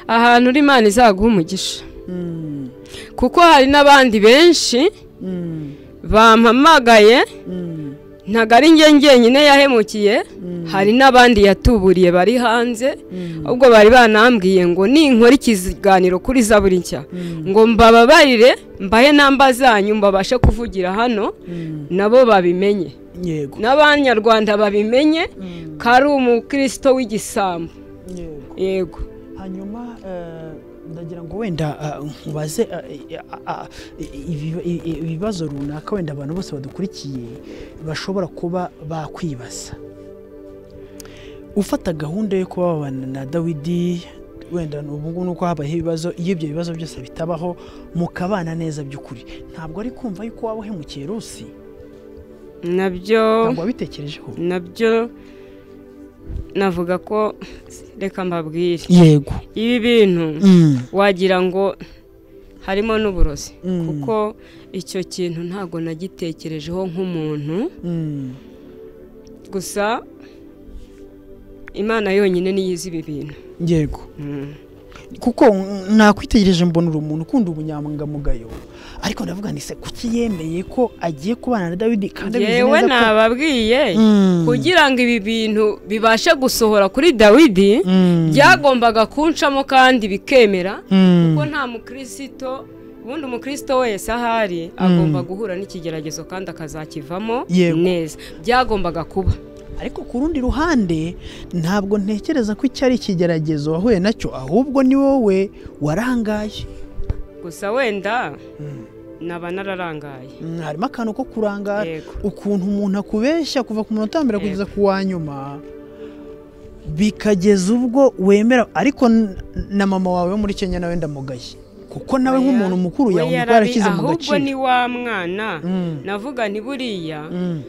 ahantu uri imana izaguha umugisha
Mm.
kuko hari n'abandi benshi
Mm.
bampamagaye
Mm.
ntabwo ari njye njyenyine yahemukiye hari n'abandi yatuburiye bari hanze ahubwo bari banambwiye ngo ninkora ikiganiro kuri zaburi nshya ngo mbababarire mbahe namba zanyu mbabashe kuvugira hano
Mm.
nabo babimenye
yego
n'abanyarwanda babimenye ko ari umukristo w'igisambu
yego
yego
hanyuma eh, ndagira ngo wenda ah, nkubaze ah, eh, ah, ah, ibiba- i- i- ibibazo runaka wenda abantu bose badukurikiye bashobora kuba bakwibaza ufata gahunda yo kuba wabana na dawidi wenda ni ubungubu nuko habayeho ibibazo iyo ibyo bibazo byose bitabaho mukabana neza by'ukuri ntabwo ari kumva yuko waba uhemukiye rusi
nabyo
ntabwo wabitekerejeho
nabyo navuga ko reka mbabwire
yego
ibi bintu
Mm.
wagira ngo harimo n'uburozi
Mm.
kuko icyo kintu ntabwo nagitekerejeho nk'umuntu
Mm.
gusa imana yonyine niyo izi ibi bintu
yego
Mm.
kuko mm, nakwitegereje mbona uri umuntu ukunda ubunyangamugayo ariko ndavuga nise kuki yemeye ko agiye kubana na dawidi kandi abizi
yewe
neza ko
nababwiye
Mm.
kugira ngo ibi bintu bibashe gusohora kuri dawidi
Mm.
byagombaga kuncamo kandi bikemera
Mm.
kuko nta mukirisito ubundi umukirisito wese ahari agomba guhura n'ikigeragezo kandi akazakivamo
Yego.
neza byagombaga kuba
ariko ku rundi ruhande ntabwo ntekereza ko icyo ari ikigeragezo wahuye nacyo ahubwo ni wowe warangaye
gusa wenda naba nararangaye
Mm, harimo akantu ko kurangara
Yego.
ukuntu umuntu akubeshya kuva ku munota wa mbere kugeza ku wa nyuma bikageza ubwo wemera ariko n- na mama wawe wo muri kenya nawe ndamugaye kuko nawe nk'umuntu mukuru
We
yawumva
yarabi-
yarashyize mu
ahubwo ni
gaciro
wa mwana
Mm.
navuga ni buriya
Mm,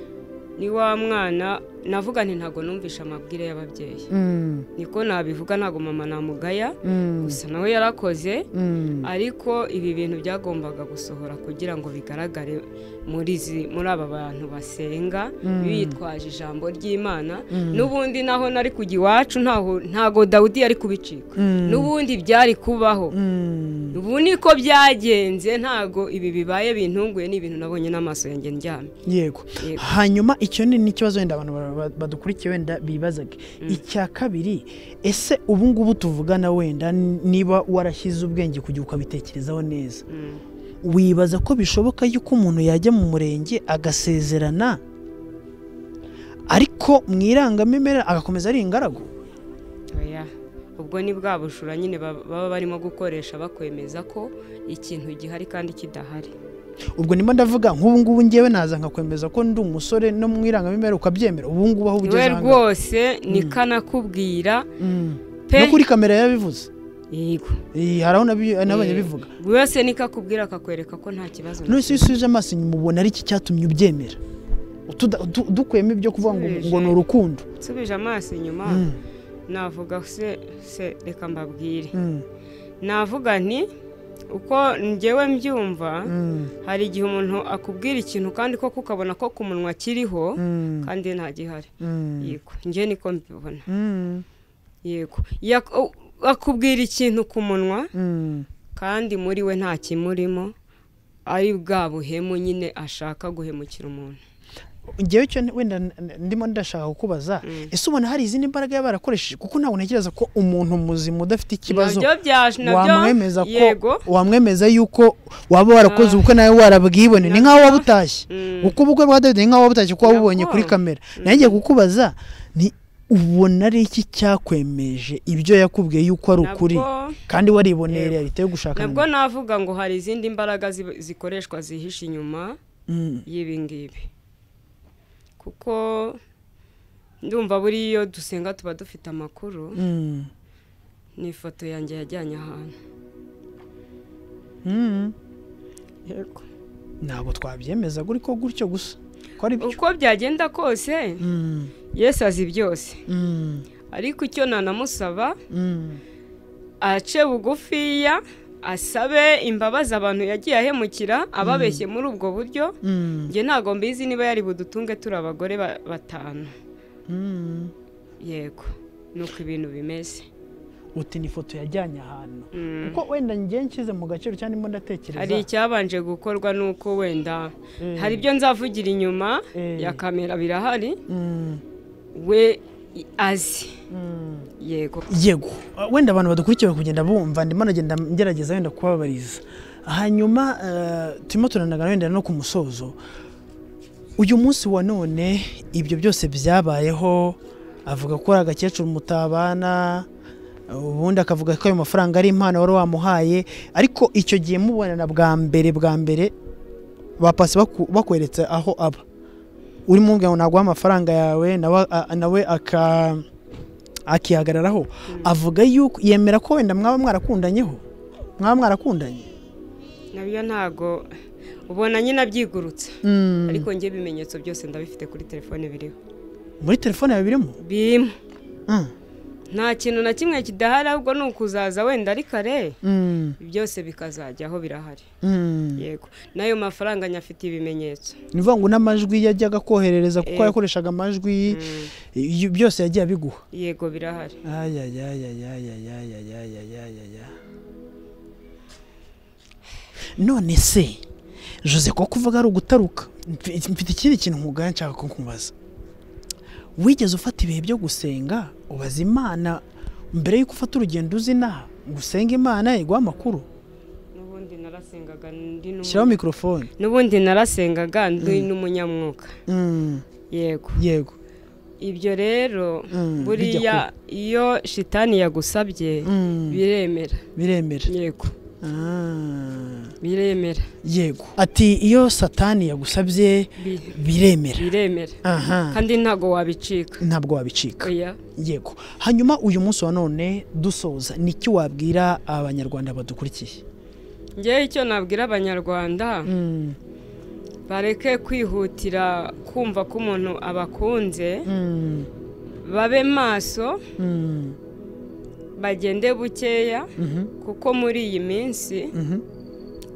ni wa mwana navuga nti ntabwo numvisha amabwire y'ababyeyi
mm,
niko nabivuga ntabwo mama namugaya
mm,
gusa nawe yarakoze
mm.
ariko ibi bintu byagombaga gusohora kugira ngo bigaragare muri izi- muri aba bantu basenga bitwaje ijambo ry'imana n'ubundi naho nari kujya iwacu ntaho- ntago dawudi yari kubicika
Mm.
n'ubundi byari kubaho
Mm.
ubu niko byagenze ntago ibi bibaye bintunguye ni ibintu nabonye n'amaso yanjye ndyamye
yego
Yego.
hanyuma icyo ni n'ikibazo wenda abantu ba- ba- badukurikiye wenda bibazaga icya kabiri ese ubu ngubu tuvugana wenda n- niba warashyize ubwenge kujya ukabitekerezaho neza
Mm.
wibaza ko bishoboka yuko umuntu yajya mu murenge agasezerana ariko mu irangamimerere agakomeza ari ingaragu
Oya. ubwo ni bwa bujura nyine baba baba barimo gukoresha bakwemeza ko ikintu gihari kandi kidahari
ubwo nimo ndavuga nk'ubu ngubu ngewe naza nkakwemeza ko ndi umusore no mu irangamimerere ukabyemera ubu ngubu aho ugeze
we
aha ngaha.
rwose nikanakubwira
Mm.
pe
no kuri kamera yabivuze
yego
Eh, hari aho nabi- nabonye bivuga
buri wese nikakubwira akakwereka ko nta kibazo na
none iyo usubije amaso inyuma ubona ari iki cyatumye ubyemera Utuda- utu- dukuyemo ibyo kuvuga ngo ngo ni urukundo
kimwe. nsubije amaso inyuma
Mm,
navuga se se reka mbabwire
mm,
navuga nti uko ngewe mbyumva
mm,
hari igihe umuntu akubwira ikintu kandi koko ukabona ko ku munwa kiriho
mm,
kandi nta gihari
mm,
yego njye niko mbibona
mm,
yego Yak- u- akubwira ikintu ku munwa
mm.
kandi muri we nta kimurimo ari bwa buhemu nyine ashaka guhemukira umuntu
ngewe cyo wenda n- n- ndimo ndashaka kukubaza ese ubona hari izindi mbaraga yaba barakoresheje kuko ntabwo ntekereza ko umuntu muzima udafite ikibazo
nabyo byaje nabyo
wamwemeza ko
yego
wamwemeza yuko waba warakoze ubukwe nawe warabwibone ni nk'aho waba utashye
Mm.
uko ubukwe bwa dawidi ni nk'aho waba utashye kuko wabubonye kuri
Nabwo.
kamera nanjye kukubaza ni ubona ari iki cyakwemeje ibyo yakubwiye yuko ari ukuri
Nabwo-
kandi wariboneye
Yego.
realite yo gushakana
nabwo navuga ngo hari izindi mbaraga zib- zikoreshwa zihishe inyuma
Mm.
y'ibi ngibi kuko ndumva buriya iyo dusenga tuba dufite amakuru
Mm.
ni ifoto yanjye yajyanye ahantu
Mm. ntabwo twabyemeza guri ko gutyo gusa ko ari byo
uko byagenda kose
Mm.
yesu azi byose
Mm.
ariko icyo nanamusaba
Mm.
ace bugufiya asabe imbabazi abantu yagiye ahemukira ababeshye muri ubwo buryo
Mm.
njye ntabwo mbizi niba yari budutunge turi abagore ba- batanu
Mm.
yego ni uko ibintu bimeze
uti ni ifoto yajyanye ahantu
Mm.
kuko wenda njye nshyize mu gaciro cyangwa ndimo ndatekereza
hari icyabanje gukorwa n'uko wenda hari ibyo nzavugira inyuma
Eh.
ya kamera birahari
Mm.
we i- azi
Mm.
yego
yego wenda abantu badukurikiye bari kugenda bumva ndimo nagenda ngerageza wenda kubabariza hanyuma eh, turimo turanagana wenda no ku musozo uyu munsi wa none ibyo byose byabayeho avuga ko ari agakecuru mutabana ubundi akavuga ko ayo mafaranga ari impano wari wamuhaye ariko icyo gihe mubonana bwa mbere bwa mbere bapasi baku- bakweretse aho aba urimo umubwira ngo naguha amafaranga yawe nawe a- nawe aka akihagararaho avuga yuko yemera ko wenda mwaba mwarakundanyeho mwaba mwarakundanye
nabyo ntabwo ubona nyine abyigurutsa
Mm.
ariko njye ibimenyetso byose ndabifite kuri telefone biriho
muri telefone yawe birimo
birimo
Mm.
nta kintu na kimwe kidahari ahubwo ni ukuzaza wenda ari kare
Mm.
byose bikazajyaho birahari
Mm.
yego n'ayo mafaranga nyafite ibimenyetso
ni ukuvuga ngo n'amajwi yajyaga koherereza kuko
Eh.
yakoreshaga amajwi
Mm.
y- byose yagiye abiguha
yego birahari
ayayayayayayayayayaya none se jose ko kuvuga ari ugutaruka Mfi- mfite ikindi kintu nkugana nshaka ko nkubaza wigeze ufata ibihe byo gusenga ubaza imana mbere y'uko ufata urugendo uzi inaha ngo usenge imana iguha amakuru
n'ubundi narasengaga ndi n'umu-
shyiraho mikorofone
n'ubundi narasengaga ndi n'umunyamwuka
Mm,
yego
yego
ibyo rero
Mm, bijya
buriya iyo shitani yagusabye
Mm.
biremera
biremera
yego
Ah,
biremera
yego ati iyo satani yagusabye
Bi-
biremera
biremera
aha
kandi ntabwo wabicika
ntabwo wabicika
oya
yego hanyuma uyu munsi wa none dusoza niki wabwira abanyarwanda badukurikiye
ngewe icyo nabwira abanyarwanda bareke kwihutira kumva ko umuntu abakunze babe maso bagende bukeya kuko muri iyi minsi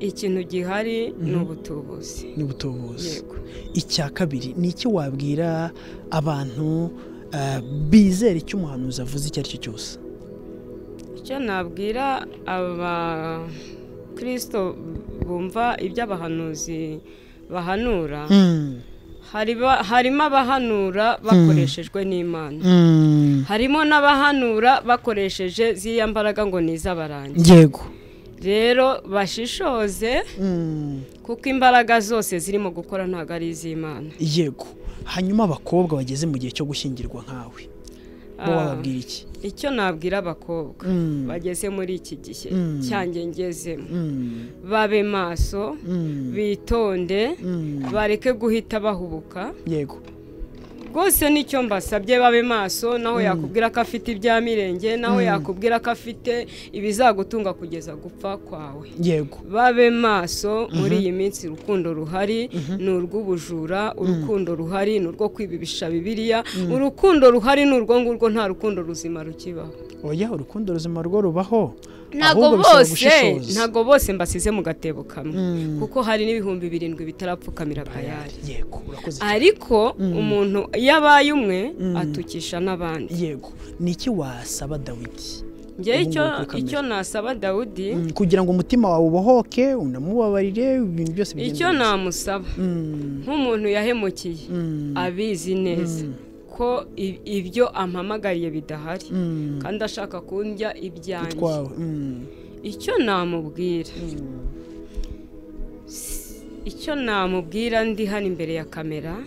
ikintu gihari ni ubutubuzi
ni ubutubuzi
yego
icya kabiri niki wabwira abantu eh, bizera icyo umuhanuzi avuze icyo ari cyo cyose
icyo nabwira abakirisito bumva ibyo abahanuzi bahanura hariba- harimo abahanura bakoreshejwe n'imana harimo n'abahanura bakoresheje ziriya mbaraga ngo ni iz'abarangi
yego
rero bashishoze kuko imbaraga zose zirimo gukora ntabwo ari iz'imana
yego hanyuma abakobwa bageze mu gihe cyo gushyingirwa nkawe bo
Ah.
wababwira iki
icyo nabwira abakobwa
Mm.
bageze muri iki gihe
Mm.
cyanjye ngezemo
Mm,
babe maso
mm,
bitonde
mm.
bareke guhita bahubuka
yego
rwose nicyo mbasabye babe maso naho yakubwira ko afite ibya mirenge naho yakubwira ko afite ibizagutunga kugeza gupfa kwawe
yego
babe maso muri iyi minsi urukundo ruhari ni urw'ubujura urukundo ruhari ni urwo kwibibisha bibiliya urukundo ruhari ni urwo ngurwo nta rukundo ruzima rukibaho
oya urukundo ruzima rwo rubaho
ntabwo
ahubwo bisaba
bose
gushishoza.
ntabwo bose mbasize mu gatebo kamwe kuko hari n'ibihumbi birindwi bitarapfukamira bayari
yego urakoze cyane.
ariko umuntu iyo abaye umwe atukisha n'abandi
yego ni iki wasaba dawidi
ngewe icyo
Ubu ngubu
icyo nasaba dawudi
Mm, kugira ngo umutima wawe ubohoke unamubabarire ibintu byose bigende
icyo
neza.
namusaba
Mm,
nk'umuntu yahemukiye
mm,
abizi neza ko i- ibyo ampamagariye bidahari
mm,
kandi ashaka kundya ibyanjye
twawe mm,
icyo namubwira icyo namubwira ndi hano imbere ya kamera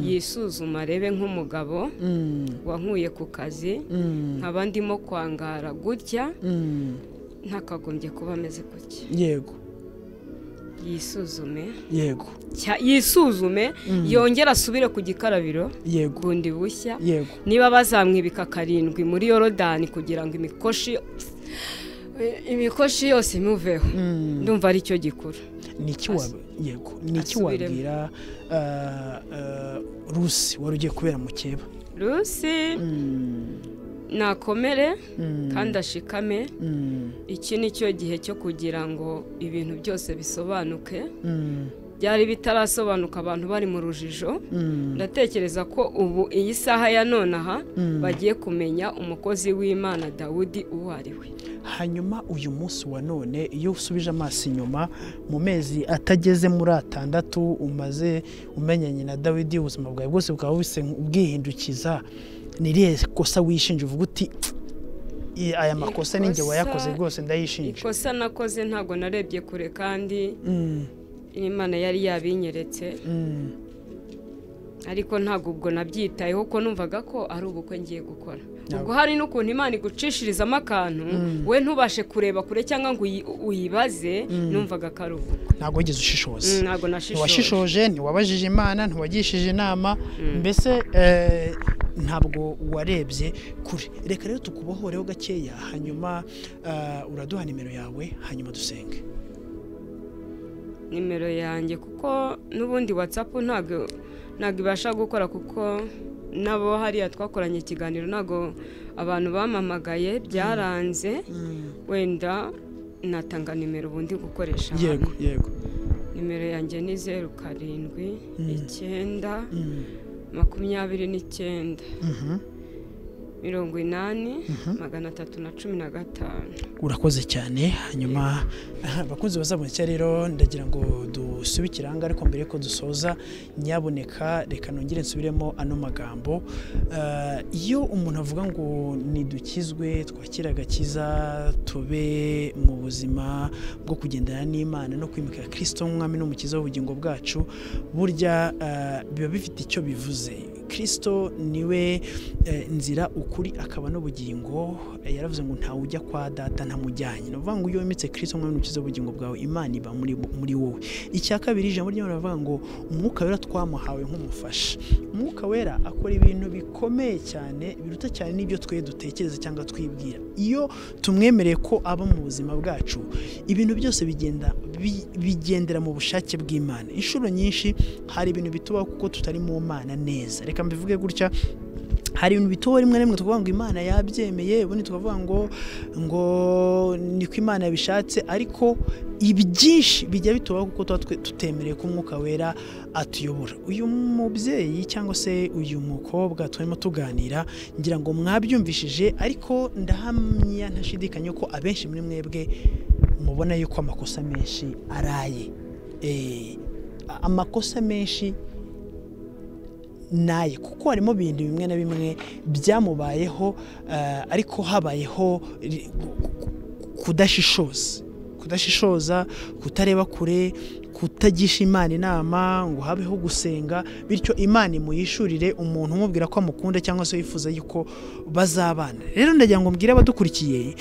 yisuzuma arebe nk'umugabo
mm,
wankuye ku kazi
mm,
nkaba ndimo kwangara gutya
mm,
ntakagombye kuba ameze gutya
yego
yisuzume
yego
cya- yisuzume yongere asubire ku gikarabiro
yego
bundi bushya
yego
niba bazamwibika karindwi muri yorodani kugira ngo imikoshi imikoshi yose imuveho ndumva aricyo gikora
ni iki wab- yego ni iki
asubiremo.
wabwira ah, ah, rusi wari ugiye kubera mukeba
rusi nakomere
Mm.
kandi ashikame
Mm.
iki ni cyo gihe cyo kugira ngo ibintu byose bisobanuke
Mm.
byari bitarasobanuka abantu bari mu rujijo
Mm.
ndatekereza ko ubu iyi saha ya nonaha
Mm.
bagiye kumenya umukozi w'imana dawudi uwo ari we
hanyuma uyu munsi wa none iyo usubije amaso inyuma mu mezi atageze muri atandatu umaze umenyanye na dawidi ubuzima bwawe bwose bukaba buse- bwihindukiza ni irihe kosa wishinja uvuga uti "Pf, i- aya makosa ni njye
Ikosa-
wayakoze rwose ndayishinja
ikosa nakoze ntabwo narebye kure kandi
Mm,
imana yari yabinyeretse
mm,
ariko ntabwo ubwo nabyitayeho ko numvaga ko ari ubukwe ngiye gukora ubwo hari n'ukuntu imana igucishirizamo akantu we ntubashe kureba kure cyangwa ngo uyi- uyibaze numvaga ko ari ubukwe
ntabwo wigeze ushishoza
Mm, ntabwo nashishoje
ntiwashishoje ntiwabajije imana ntiwagishije inama mbese eh, ntabwo warebye kure reka rero tukubohoreho gakeya hanyuma eh, uraduha nimero yawe hanyuma dusenge
nimero yanjye kuko n'ubundi watsapu ntabwo ntabwo ibasha gukora kuko nabo hariya twakoranye ikiganiro ntabwo abantu bampamagaye byaranze wenda natanga nimero ubundi gukoresha
yego
hano.
yego
nimero yanjye ni zeru karindwi icyenda
Mm,
makumyabiri n'icyenda
mhm.
mirongo inani magana atatu na cumi na gatanu
urakoze cyane hanyuma abakunzi bazaboneka rero ndagira ngo dusubikire aha ngaha ariko mbere yuko dusoza nyaboneka reka nongere nsubiremo ano magambo Eh, iyo umuntu avuga ngo ntidukizwe twakire agakiza tube mu buzima bwo kugendana n'imana no kwimika kirisito nk'umwami n'umukiza w'ubugingo bwacu burya eh, biba bifite icyo bivuze kirisito niwe eh, nzira ukuri akaba n'ubugingo Eh, yaravuze ngo ntawe ujya kwa data ntamujyanye ni ukuvuga ngo iyo wemetse kirisito nk'umwami n'umukiza w'ubugingo bwawe imana iba muri, muri wowe icya kabiri ijambo ry'imana rivuga ngo umwuka wera twamuhawe nk'umufasha umwuka wera akora ibintu bikomeye cyane biruta cyane n'ibyo twe dutekereza cyangwa twibwira iyo tumwemereye ko aba mu buzima bwacu ibintu byose bigenda bi- bigendera mu bushake bw'imana inshuro nyinshi hari ibintu bitubaho kuko tutari mu mana neza reka mbivuge gutya hari ibintu bitubaho rimwe na rimwe tukavuga ngo imana yabyemeye ubundi tukavuga ngo ngo niko imana yabishatse ariko ibi byinshi bijya bitubaho kuko tuba twe- tutemereye ko umwuka wera atuyobora uyu mubyeyi cyangwa se uyu mukobwa turimo tuganira ngira ngo mwabyumvishije ariko ndahamya ntashidikanya ko abenshi muri mwebwe mubona yuko amakosa menshi araye Eh, amakosa menshi naye kuko harimo ibintu bimwe na bimwe byamubayeho eh, ariko habayeho ri- ku- ku- kudashishoza kudashishoza kutareba kure kutagisha imana inama ngo habeho gusenga bityo imana imuyishurire umuntu umubwira ko amukunda cyangwa se wifuza yuko bazabana rero ndagira ngo mbwire abadukurikiye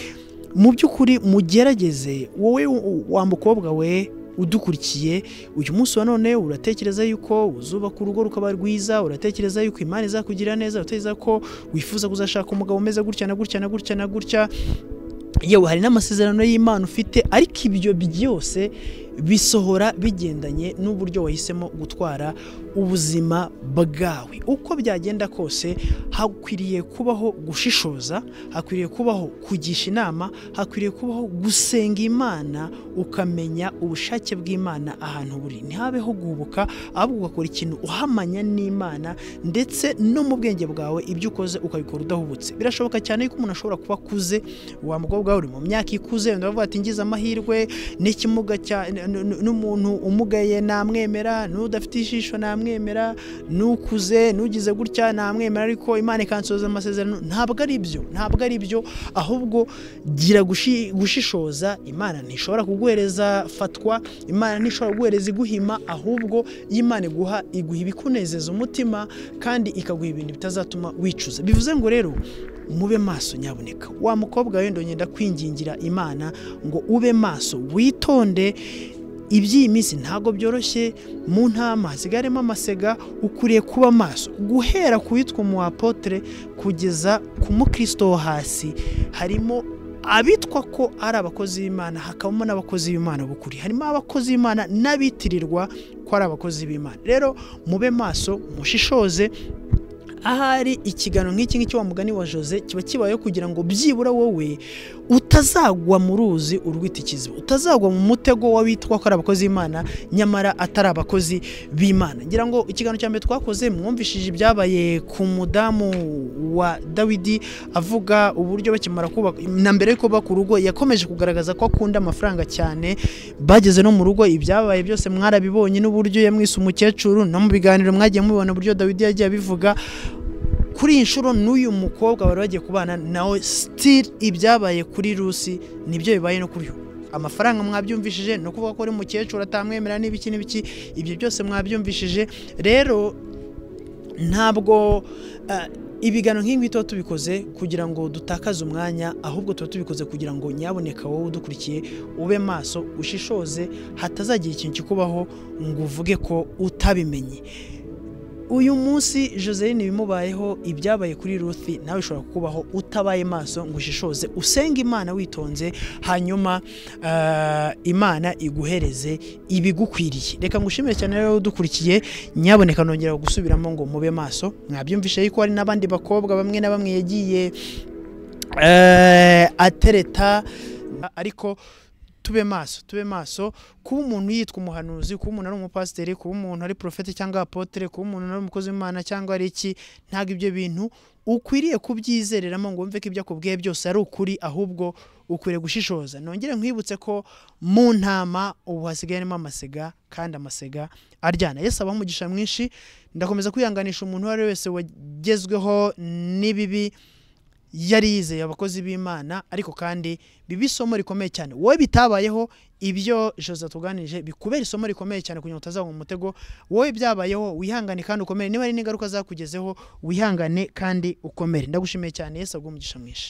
mu by'ukuri mugerageze wowe wa mukobwa we udukurikiye uyu munsi wa none uratekereza yuko uzubaka urugo rukaba rwiza uratekereza yuko imana izakugirira neza uratekereza ko wifuza kuzashaka umugabo umeze gutya na gutya na gutya na gutya yewe hari n'amasezerano y'imana ufite ariko ibyo byose bisohora bigendanye n'uburyo wahisemo gutwara ubuzima bwawe uko byagenda kose hakwiriye kubaho gushishoza hakwiriye kubaho kugisha inama hakwiriye kubaho gusenga imana ukamenya ubushake bw'imana ahantu buri ntihabeho guhubuka ahubwo ugakora ikintu uhamanya n'imana ndetse no mu bwenge bwawe ibyo ukoze ukabikora udahubutse birashoboka cyane yuko umuntu ashobora kuba akuze wa mukobwa we uri mu myaka ikuze wenda bavuga ati ngize amahirwe n'ikimuga cya n- n- n'umuntu umugaye namwemera n'udafite ijisho namwemera n'ukuze n'ugize gutya namwemera ariko imana ikansoza amasezerano ntabwo ari byo ntabwo ari byo ahubwo gira gushi- gushishoza imana ntishobora kuguhereza fatwa imana ntishobora kuguhereza iguhima ahubwo iyo imana iguha iguha ibikunezeza umutima kandi ikaguha ibintu bitazatuma wicuza bivuze ngo rero mube maso nyaboneka wa mukobwa wenda ngenda kwingingira imana ngo ube maso witonde iby'iyi minsi ntabwo byoroshye mu ntama hasigaremo amasega ukwiriye kuba maso guhera ku witwa umuwapotere kugeza ku mukristo wo hasi harimo abitwa ko ari abakozi b'imana hakabamo n'abakozi b'imana b'ukuri harimo abakozi b'imana n'abitirirwa ko ari abakozi b'imana rero mube maso mushishoze ahari ikiganiro nk'iki ngiki wa mugani wa jose kiba kibayeho kugira ngo byibura wowe utazagwa mu ruzi urwitikiza utazagwa mu mutego w'abitwa ko ari abakozi b'imana nyamara atari abakozi b'imana ngira ngo ikiganiro cya mbere twakoze mwumvishije ibyabaye ku mudamu wa dawidi avuga uburyo bakimara kubaka na mbere yuko bubaka urugo yakomeje kugaragaza ko akunda amafaranga cyane bageze no mu rugo ibyabaye byose mwarabibonye n'uburyo yamwise umukecuru no mu biganiro mwagiye mubibona uburyo dawidi yagiye abivuga kuri iyi nshuro n'uyu mukobwa bari bagiye kubana nawe sitiri ibyabaye kuri rusi nibyo bibaye no kuri uyu amafaranga mwabyumvishije ni ukuvuga ko uri mukecuru atamwemera n'ibiki n'ibiki ibyo byose mwabyumvishije rero ntabwo eh, ibiganiro nk'ibi tuba tubikoze kugira ngo dutakaze umwanya ahubwo tuba tubikoze kugira ngo nyaboneka wowe udukurikiye ube maso ushishoze hatazagira ikintu kikubaho ngo uvuge ko utabimenye uyu munsi Joseline bimubayeho ibyabaye kuri Ruthi nawe ushobora kubaho utabaye maso ngo ushishoze usenge imana witonze hanyuma eh, imana iguhereze ibigukwiriye reka ngushimire cyane rero udukurikiye nyaboneka nongera gusubiramo ngo mube maso mwabyumvishe yuko hari n'abandi bakobwa bamwe na bamwe yagiye eh, atereta ariko tube maso tube maso kuba umuntu yitwa umuhanuzi kuba umuntu ari umupasiteri kuba umuntu ari porofeti cyangwa apotere kuba umuntu ari umukozi w'imana cyangwa ari iki ntabwo ibyo bintu ukwiriye kubyizereramo ngo wumve ko ibyo akubwiye byose ari ukuri ahubwo ukwiriye gushishoza nongere nkwibutse ko mu ntama ubu hasigaye harimo amasiga kandi amasiga aryana yesu abaho umugisha mwinshi ndakomeza kwihanganisha umuntu uwo ari we wese wagezweho n'ibibi yari yizeye abakozi b'imana ariko kandi biba isomo rikomeye cyane wowe bitabayeho ibyo jose tuganije bikubera isomo rikomeye cyane kugira ngo utazagwa mu mutego wowe byabayeho wihangane kandi ukomere niba hari n'ingaruka zakugezeho wihangane kandi ukomere ndagushimiye cyane yesu aguha umugisha mwinshi